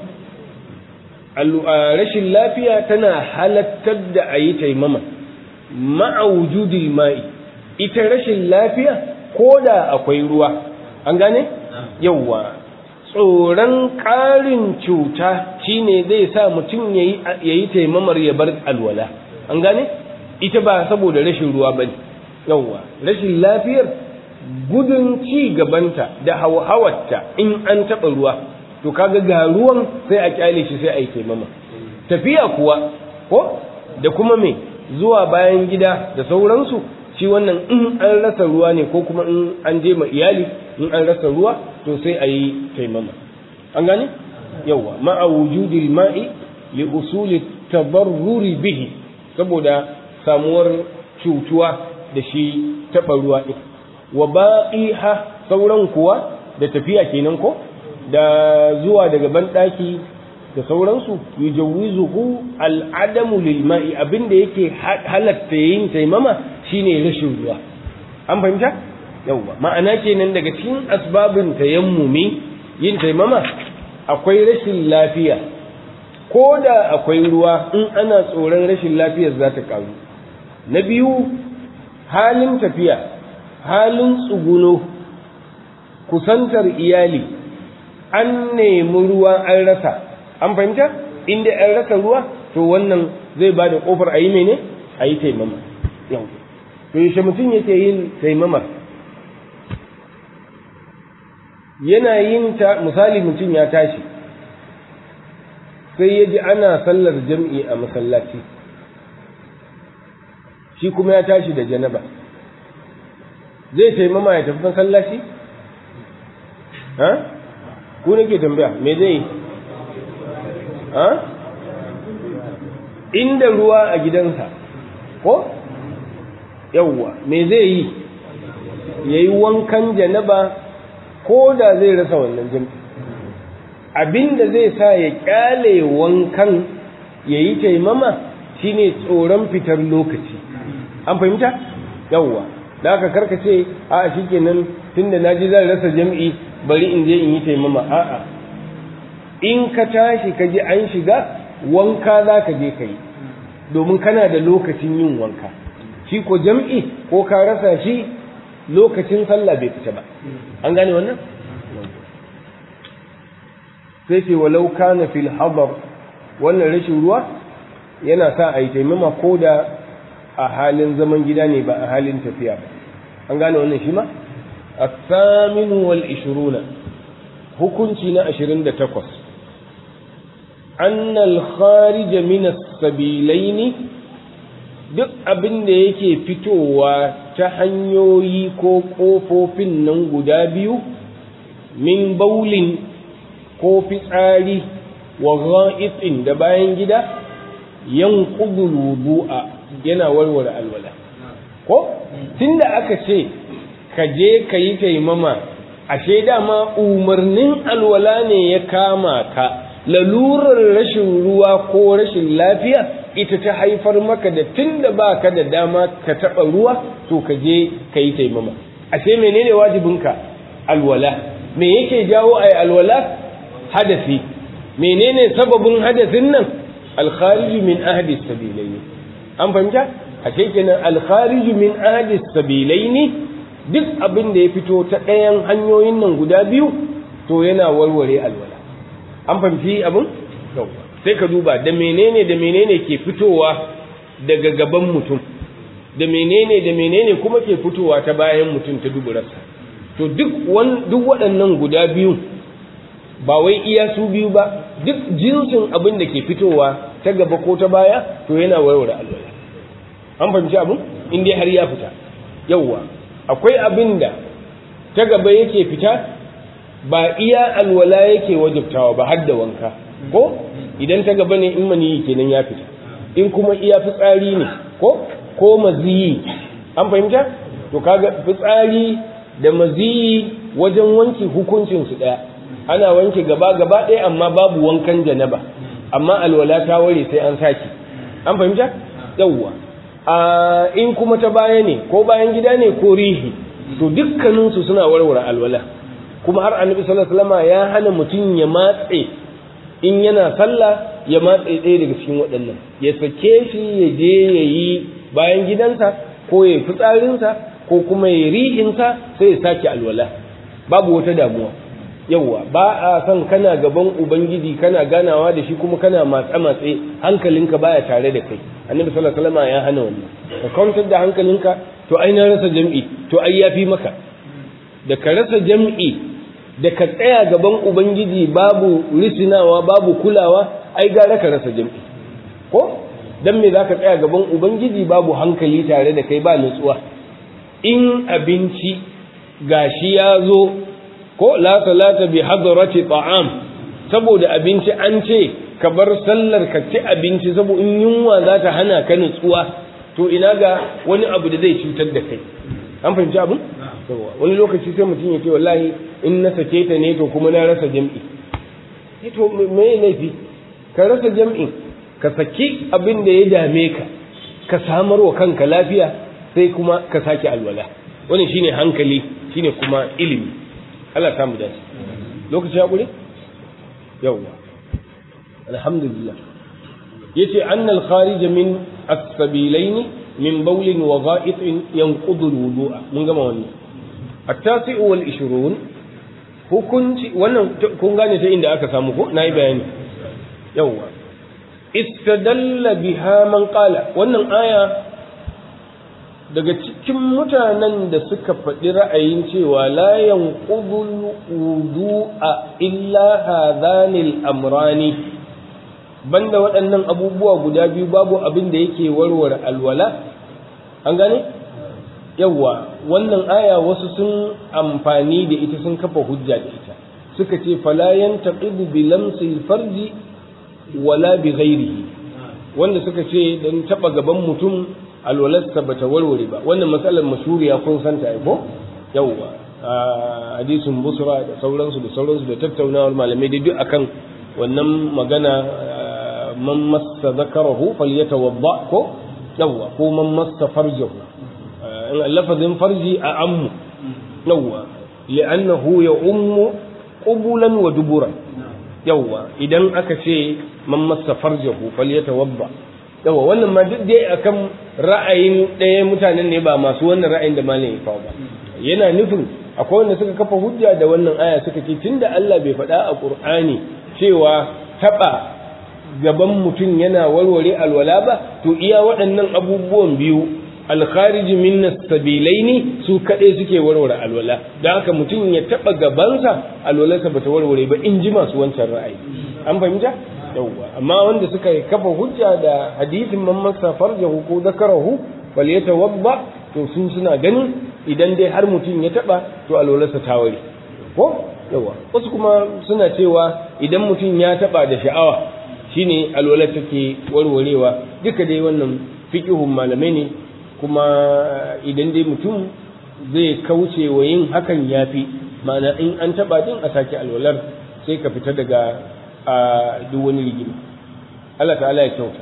rashin lafiya tana halattar da ayi taimama ma'a wujudil ma'i ita rashin lafiya ko da akwai ruwa an gane yawwa tsoron ƙarin cuta shine zai sa mutum ya yi taimamar ya bar alwala an gane ita ba saboda rashin ruwa ba ne yawwa rashin lafiyar gudun ci gabanta da hawarta in an taɓa ruwa to kaga ga ruwan sai a kyale shi sai a yi taimama tafiya kuwa ko da kuma me zuwa bayan gida da sauransu shi wannan in an rasa ruwa ne ko kuma in an je ma iyali in an rasa ruwa to sai a yi taimama an gane yawa ma'a wujudil ma'i li usuli tabarruri bihi saboda samuwar cutuwa da shi taɓa ruwa ɗin wa baqiha sauran kuwa da tafiya kenan ko da zuwa daga banɗaki da sauransu yujawwizuhu al'adamu lil ma'i abinda yake halatta yin taimama shine rashin ruwa an fahimta yawwa ma'ana kenan daga cikin asbabin tayammumi yin taimama akwai rashin lafiya ko da akwai ruwa in ana tsoron rashin lafiyar za ta karu na biyu halin tafiya halin tsuguno kusantar iyali an nemi ruwa an rasa an fahimta inda an rasa ruwa to wannan zai ba da kofar a yi mene a yi taimama yau to yaushe mutum yake yin taimama yana yin ta misali mutum ya tashi sai ya ji ana sallar jam'i a masallaci shi kuma ya tashi da janaba zai taimama ya tafi masallaci? ha? ku nake tambaya me zai ha? inda ruwa a gidansa ko? yawwa me zai yi ya yi wankan janaba ko da zai rasa wannan jam'i abinda zai sa ya kyale wankan ya yi taimama shine tsoron fitar lokaci an fahimta yawwa da aka karkace a shi kenan tun da naji zan rasa jam'i bari in je in yi taimama a'a in ka tashi ka ji an shiga wanka za ka je ka yi domin kana da lokacin yin wanka shi ko jam'i ko ka rasa shi lokacin sallah bai fita ba an gane wannan sai ce walau kana fil hadar wannan rashin ruwa yana sa a yi taimama ko da a halin zaman gida ne ba a halin tafiya ba an gane wannan shi ma الثامن والعشرون hukunci na ashirin da takwas annal kharija min as-sabilaini duk abin da yake fitowa ta hanyoyi ko ƙofofin nan guda biyu min baulin ko fitsari wa gha'itin da bayan gida yanqudul wudu'a yana warware alwala ko tunda aka ce ka je ka yi taimama ashe dama umarnin alwala ne ya kama ka lalurar rashin ruwa ko rashin lafiya ita ta haifar maka da tunda ba ka da dama ka taɓa ruwa to ka je ka yi taimama ashe menene wajibinka alwala me yake jawo a alwala hadasi menene sababin hadasin nan alkhariju min ahdi sabilaini an fahimta ashe kenan alkhariju min ahdi sabilaini duk abin da ya fito ta ɗayan hanyoyin nan guda biyu to yana warware alwala an fahimci abin sai ka duba da menene da menene ke fitowa daga gaban mutum da menene da menene kuma ke fitowa ta bayan mutum ta duburarsa to duk duk waɗannan guda biyu ba wai iya su biyu ba duk jinsin abin da ke fitowa ta gaba ko ta baya to yana warware alwala an fahimci abin in dai har ya fita yauwa akwai abin da ta gaba yake fita ba iya alwala yake wajabtawa ba har da wanka ko idan ta gaba ne in maniyi kenan ya fita in kuma iya fitsari ne ko ko maziyi an fahimta to kaga fitsari da maziyi wajen wanki hukuncin su daya ana wanke gaba gaba ɗaya amma babu wankan janaba amma alwala ta ware sai an saki an fahimta yawwa a in kuma ta baya ne ko bayan gida ne ko rihi to dukkaninsu suna warware alwala kuma har annabi sallallahu alaihi wasallam ya hana mutum ya matse in yana sallah ya matse ɗaya daga cikin waɗannan ya sake shi ya je ya yi bayan gidansa ko ya fitsarinsa ko kuma ya rihinsa sai ya sake alwala babu wata damuwa yauwa ba a son kana gaban ubangiji kana ganawa da shi kuma kana matsa matse hankalinka baya tare da kai annabi sallallahu alaihi wasallam ya hana wannan ka kwantar da hankalinka to ai na rasa jam'i to ai yafi maka da ka rasa jam'i da ka tsaya gaban ubangiji babu risinawa babu kulawa ai gara ka rasa jam'i ko dan me zaka tsaya gaban ubangiji babu hankali tare da kai ba nutsuwa in abinci gashi ya zo ko la salata bi hadrati ta'am saboda abinci an ce ka bar sallar ka ci abinci saboda in yunwa za ta hana ka nutsuwa to ina ga wani abu da zai cutar da kai an fahimci abin wani lokaci sai mutum ya ce wallahi in na sake ta ne to kuma na rasa jam'i to me laifi ka rasa jam'in ka saki abin da ya dame ka ka samar wa kanka lafiya sai kuma ka sake alwala wannan shine hankali shine kuma ilimi Allah ta mu dace lokaci ya gure yawwa alhamdulillah yace annal kharij min as-sabilaini min bawlin wa gha'itin yanqudu al-wudu'a mun gama wannan at-tasi'u wal 20 hukunci wannan kun gane ta inda aka samu ko nayi bayani yawwa istadalla biha man qala wannan aya daga cikin mutanen da suka faɗi ra'ayin cewa la yanqudul wudu'a illa hadhanil amrani banda waɗannan abubuwa guda biyu babu abin da yake warware alwala an gane yawwa wannan aya wasu sun amfani da ita sun kafa hujja da ita suka ce fala yantaqidu bi lamsil farji wala bi ghairihi wanda suka ce dan taba gaban mutum alwalarsa bata warware ba wannan matsalar mashuriya kun santa ai ko yawwa hadisin busra da sauransu da sauransu da tattaunawar malamai da duk akan wannan magana man massa zakarahu falyatawadda ko yawwa ko man massa farjahu lafazin farji a ammu yawwa li'annahu ya ummu qubulan wa duburan yawwa idan aka ce man massa farjahu falyatawadda yawwa wannan ma duk dai akan ra'ayin ɗaya mutanen ne ba masu wannan ra'ayin da malam ya kawo ba yana nufin akwai wanda suka kafa hujja da wannan aya suka ce tunda Allah bai faɗa a Qur'ani cewa taɓa gaban mutum yana warware alwala ba to iya waɗannan abubuwan biyu alkharij min sabilaini su kaɗai suke warware alwala da haka mutum ya taɓa gabansa alwalarsa bata warware ba in ji masu wancan ra'ayi an fahimta yawwa amma wanda suka kafa hujja da hadisin man masa farjahu ko zakarahu bal yatawadda to su suna ganin idan dai har mutum ya taɓa to alwalarsa ta ware ko yawa wasu kuma suna cewa idan mutum ya taɓa da sha'awa shine alwalar take warwarewa duka dai wannan fiqhun malamai ne kuma idan dai mutum zai kauce wa yin hakan yafi ma'ana in an taba din a sake alwalar sai ka fita daga a duk wani rigima Allah ta'ala ya kyauta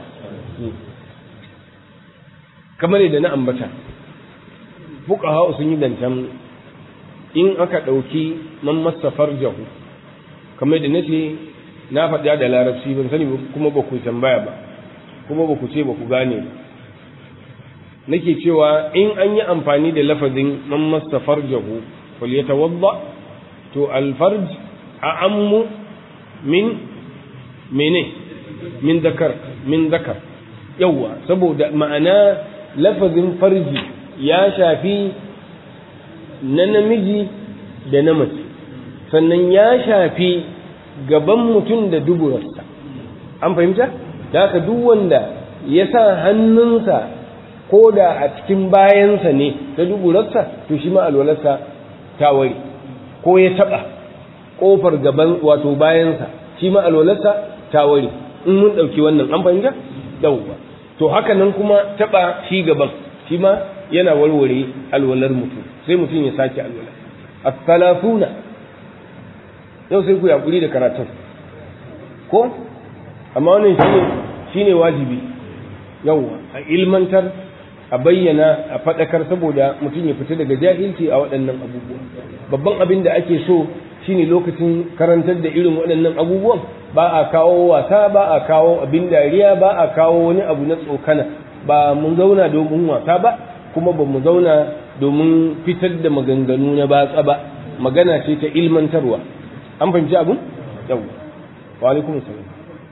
kamar da na ambata fuqaha sun yi dantan in aka ɗauki man masa farjahu kamar da nace na faɗa da larabci ban sani kuma ba ku tambaya ba kuma ba ku ce ba ku gane ba nake cewa in an yi amfani da lafazin man masta farjahu fal yatawadda to al farj a ammu min mene min zakar min zakar yawa saboda ma'ana lafazin farji ya shafi na namiji da na mace sannan ya shafi gaban mutum da duburarsa an fahimta da haka duk wanda ya sa hannunsa ko da a cikin bayansa ne ta duburarsa to shi ma alwalarsa ta ware ko ya taɓa ƙofar gaban wato bayansa shi ma alwalarsa ta ware in mun ɗauki wannan an fahimta yauwa to haka nan kuma taɓa shi gaban shi ma yana warware alwalar mutum sai mutum ya sake alwala as-salafuna yau sai ku yakuri da karatun ko amma wannan shine shine wajibi yauwa a ilmantar a bayyana a faɗakar saboda mutum ya fita daga jahilci a waɗannan abubuwa babban abin da ake so shine lokacin karantar da irin waɗannan abubuwan ba a kawo wasa ba a kawo abin dariya ba a kawo wani abu na tsokana ba mun zauna domin wasa ba kuma ba mu zauna domin fitar da maganganu na batsa ba magana ce ta ilmantarwa an fahimci abin yau wa alaikum salam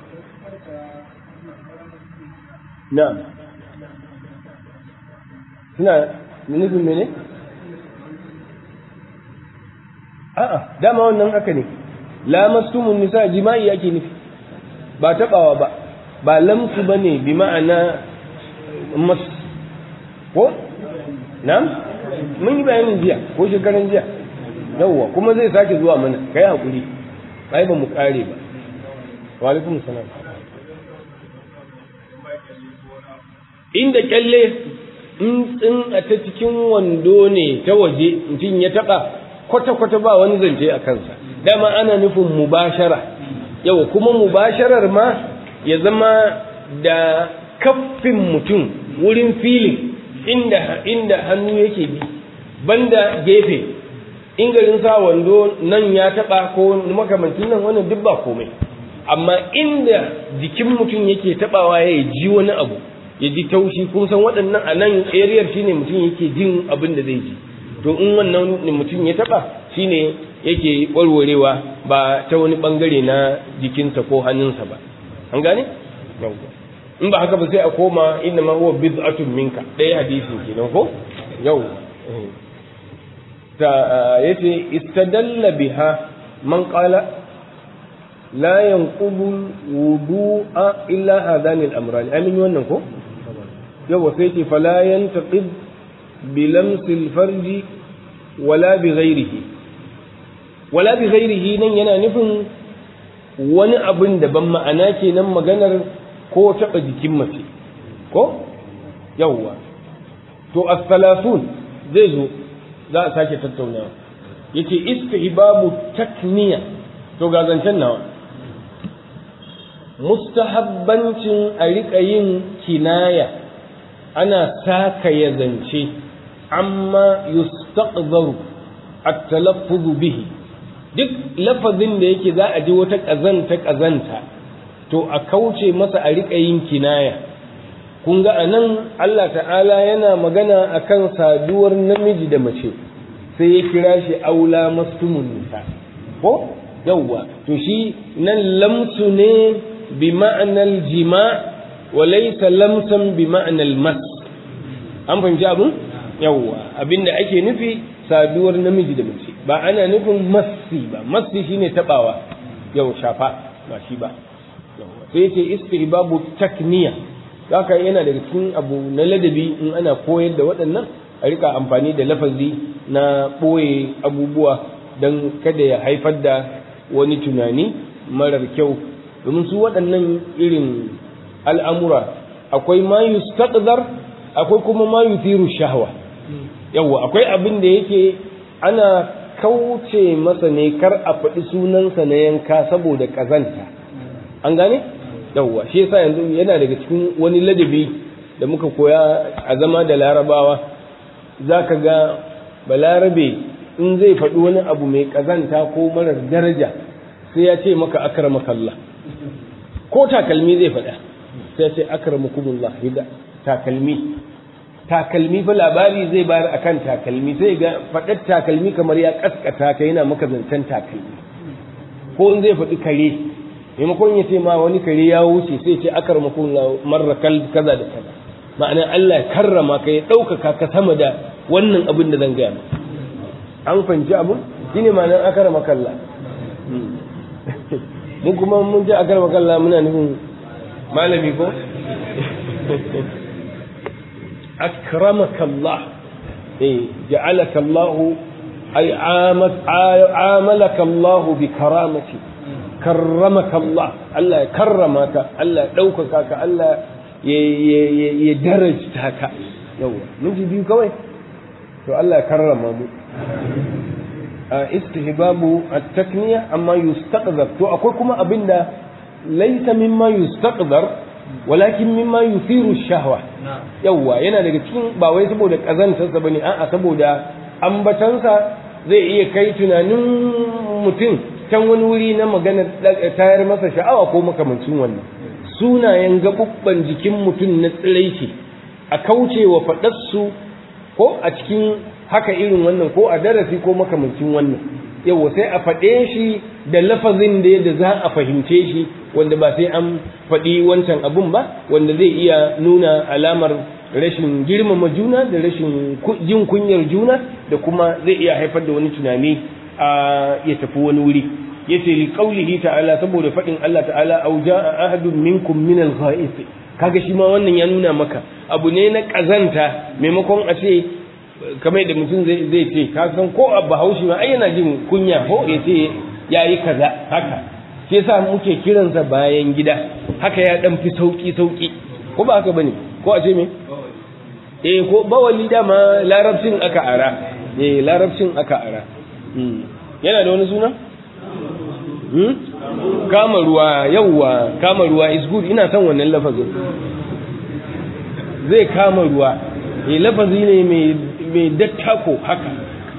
na'am suna nufin mene? a'a dama wannan haka ne lamastumun nisa jima'i ake nufi ba taɓawa ba ba lamsu ba ne bi ma'ana mas ko? na? mun yi bayanin jiya ko shekaran jiya yawwa kuma zai sake zuwa mana kai haƙuri ai ba mu ƙare ba wa alaikum salam inda kyalle in a ta cikin wando ne ta waje mutum ya taɓa kwata-kwata ba wani zance a kansa dama ana nufin mubashara yau kuma mubasharar ma ya zama da kaffin mutum wurin filin inda inda hannu yake bi banda gefe in garin sa wando nan ya taɓa ko makamancin nan wannan duk ba komai amma inda jikin mutum yake taɓawa ya ji wani abu ya ji taushi kun san waɗannan a nan ariyar shine mutum yake jin abin da zai ji to in wannan mutum ya taɓa shine yake warwarewa ba ta wani ɓangare na jikinsa ko hannunsa ba an gane in ba haka ba sai a koma inna ma huwa bid'atun minka ɗaya hadisin kenan ko yau ta yace istadalla biha man qala la yanqudu wudu'a illa hadani al-amran amin wannan ko yawa sai ce fala yantaqid bi lamsi al-farji wala bi ghairihi wala bi ghairihi nan yana nufin wani abin da ban ma'ana kenan maganar ko taɓa jikin mace ko yawwa to as-salafun zai zo za a sake tattaunawa yace istihbabu takniya to ga zancen nawa mustahabbancin a riƙa yin kinaya ana saka ya zance amma yustaqdaru at-talaffuz bihi duk lafazin da yake za a ji wata ƙazanta ƙazanta to a kauce masa a riƙa yin kinaya kun ga a nan Allah ta'ala yana magana akan saduwar namiji da mace sai ya kira shi aula mastumun nisa ko yawwa to shi nan lamsu ne bi ma'anar jima wa laysa lamsan bi ma'anar mas an fahimci abin yawwa abinda ake nufi saduwar namiji da mace ba ana nufin massi ba massi shine tabawa yau shafa ba shi ba sai ce istihbabu takniya haka yana daga cikin abu na ladabi in ana koyar da waɗannan a rika amfani da lafazi na ɓoye abubuwa don kada ya haifar da wani tunani marar kyau domin su waɗannan irin al'amura akwai ma yustaqdar akwai kuma ma yuthiru shahwa yawa akwai abin da yake ana kauce masa ne kar a faɗi sunansa na yanka saboda ƙazanta an gane yawwa shi yasa yanzu yana daga cikin wani ladabi da muka koya a zama da larabawa za ka ga balarabe in zai faɗi wani abu mai ƙazanta ko marar daraja sai ya ce maka akramakallah ko takalmi zai faɗa sai ya ce akramakumullah hida takalmi takalmi fa labari zai bayar akan takalmi sai ga faɗar takalmi kamar ya kaskata ka yana maka zancen takalmi ko in zai faɗi kare maimakon ya ce ma wani kare ya wuce sai ce akar makon marra kaza da kaza ma'ana Allah ya karrama ka ya ɗaukaka ka sama da wannan abin da zan gaya an fahimci abin shine ma'anar akar makalla mun kuma mun ji akar makalla muna nufin malami ko akramaka Allah eh ja'alaka Allah ay amalaka Allah bi karamati karramaka Allah Allah ya karrama ka Allah ya ɗaukaka ka Allah ya darajta ka yawa minti biyu kawai to Allah ya karrama mu istihbabu at-takniya amma yustaqdar to akwai kuma abinda laysa mimma yustaqdar walakin mimma yuthiru shahwa yawa yana daga cikin ba wai saboda kazantarsa bane a'a saboda ambatansa zai iya kai tunanin mutum can wani wuri na magana tayar masa sha'awa ko makamancin wannan sunayen gaɓuɓɓan jikin mutum na tsiraici a kauce wa faɗarsu ko a cikin haka irin wannan ko a darasi ko makamancin wannan yau sai a faɗe shi da lafazin da yadda za a fahimce shi wanda ba sai an faɗi wancan abun ba wanda zai iya nuna alamar rashin girmama juna da rashin jin kunyar juna da kuma zai iya haifar da wani tunani a ya tafi wani wuri yace li qaulihi ta'ala saboda fadin Allah ta'ala aw jaa ahadun minkum min al-gha'is kaga shi ma wannan ya nuna maka abu ne na kazanta maimakon a ce kamar da mutum zai zai ce ka san ko abba haushi ma ai yana jin kunya ko ya ce yayi kaza haka shi yasa muke kiransa bayan gida haka ya dan fi sauki sauki ko ba haka bane ko a ce me eh ko bawali dama larabcin aka ara eh larabcin aka ara yana da wani suna kama ruwa yauwa kama ruwa is good ina son wannan lafazin zai kama ruwa eh lafazi ne mai dattako haka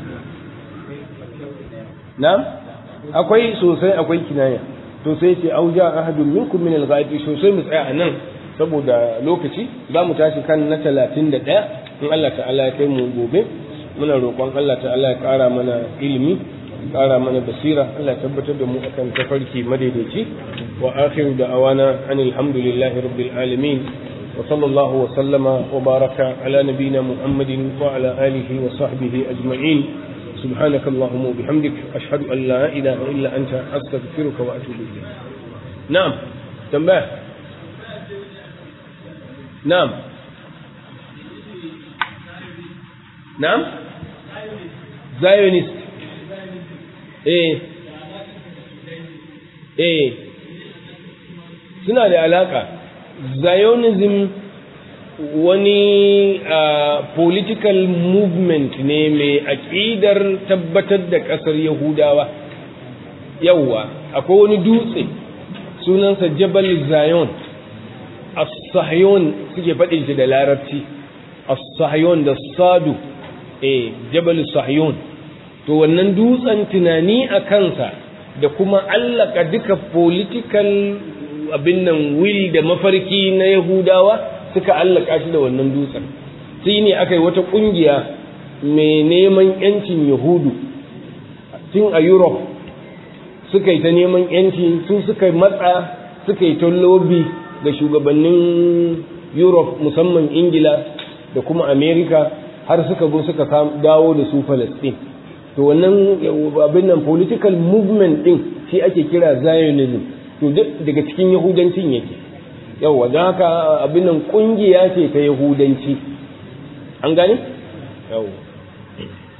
na akwai sosai akwai kinaya to sai ce auja ahadun minkum min al-ghaibi sosai mu tsaya anan saboda lokaci za mu tashi kan na 31 in Allah ta'ala ya kai mu gobe muna roƙon Allah ta'ala ya ƙara mana ilimi ƙara mana basira Allah tabbatar da mu akan tafarki madaidaici wa akhiru da'awana anil hamdulillahi rabbil alamin wa sallallahu wa sallama wa baraka ala nabiyyina muhammadin wa ala alihi wa sahbihi ajma'in سبحانك اللهم وبحمدك أشهد أن لا إله إلا أنت أستغفرك وأتوب إليك نعم تنبه نعم نعم زايونيست ايه ايه suna da alaka zionism wani uh, political movement ne mai aƙidar tabbatar da ƙasar yahudawa yauwa akwai wani dutse sunansa jabal zion as-sahyon suke faɗin shi da larabci as-sahyon da sadu eh jabal sahyon to wannan dutsen tunani a kansa da kuma allaka duka political abin nan will da mafarki na yahudawa suka allaka shi da wannan dutsen sai ne aka yi wata ƙungiya mai neman yancin yahudu tun a europe suka yi ta neman yanci su suka matsa suka yi ta lobby ga shugabannin europe musamman ingila da kuma america har suka zo suka dawo da su palestine to wannan abin nan political movement din shi ake kira zionism to daga cikin yahudancin yake yawa don haka abin nan kungiya ce ta yahudanci an gane yawa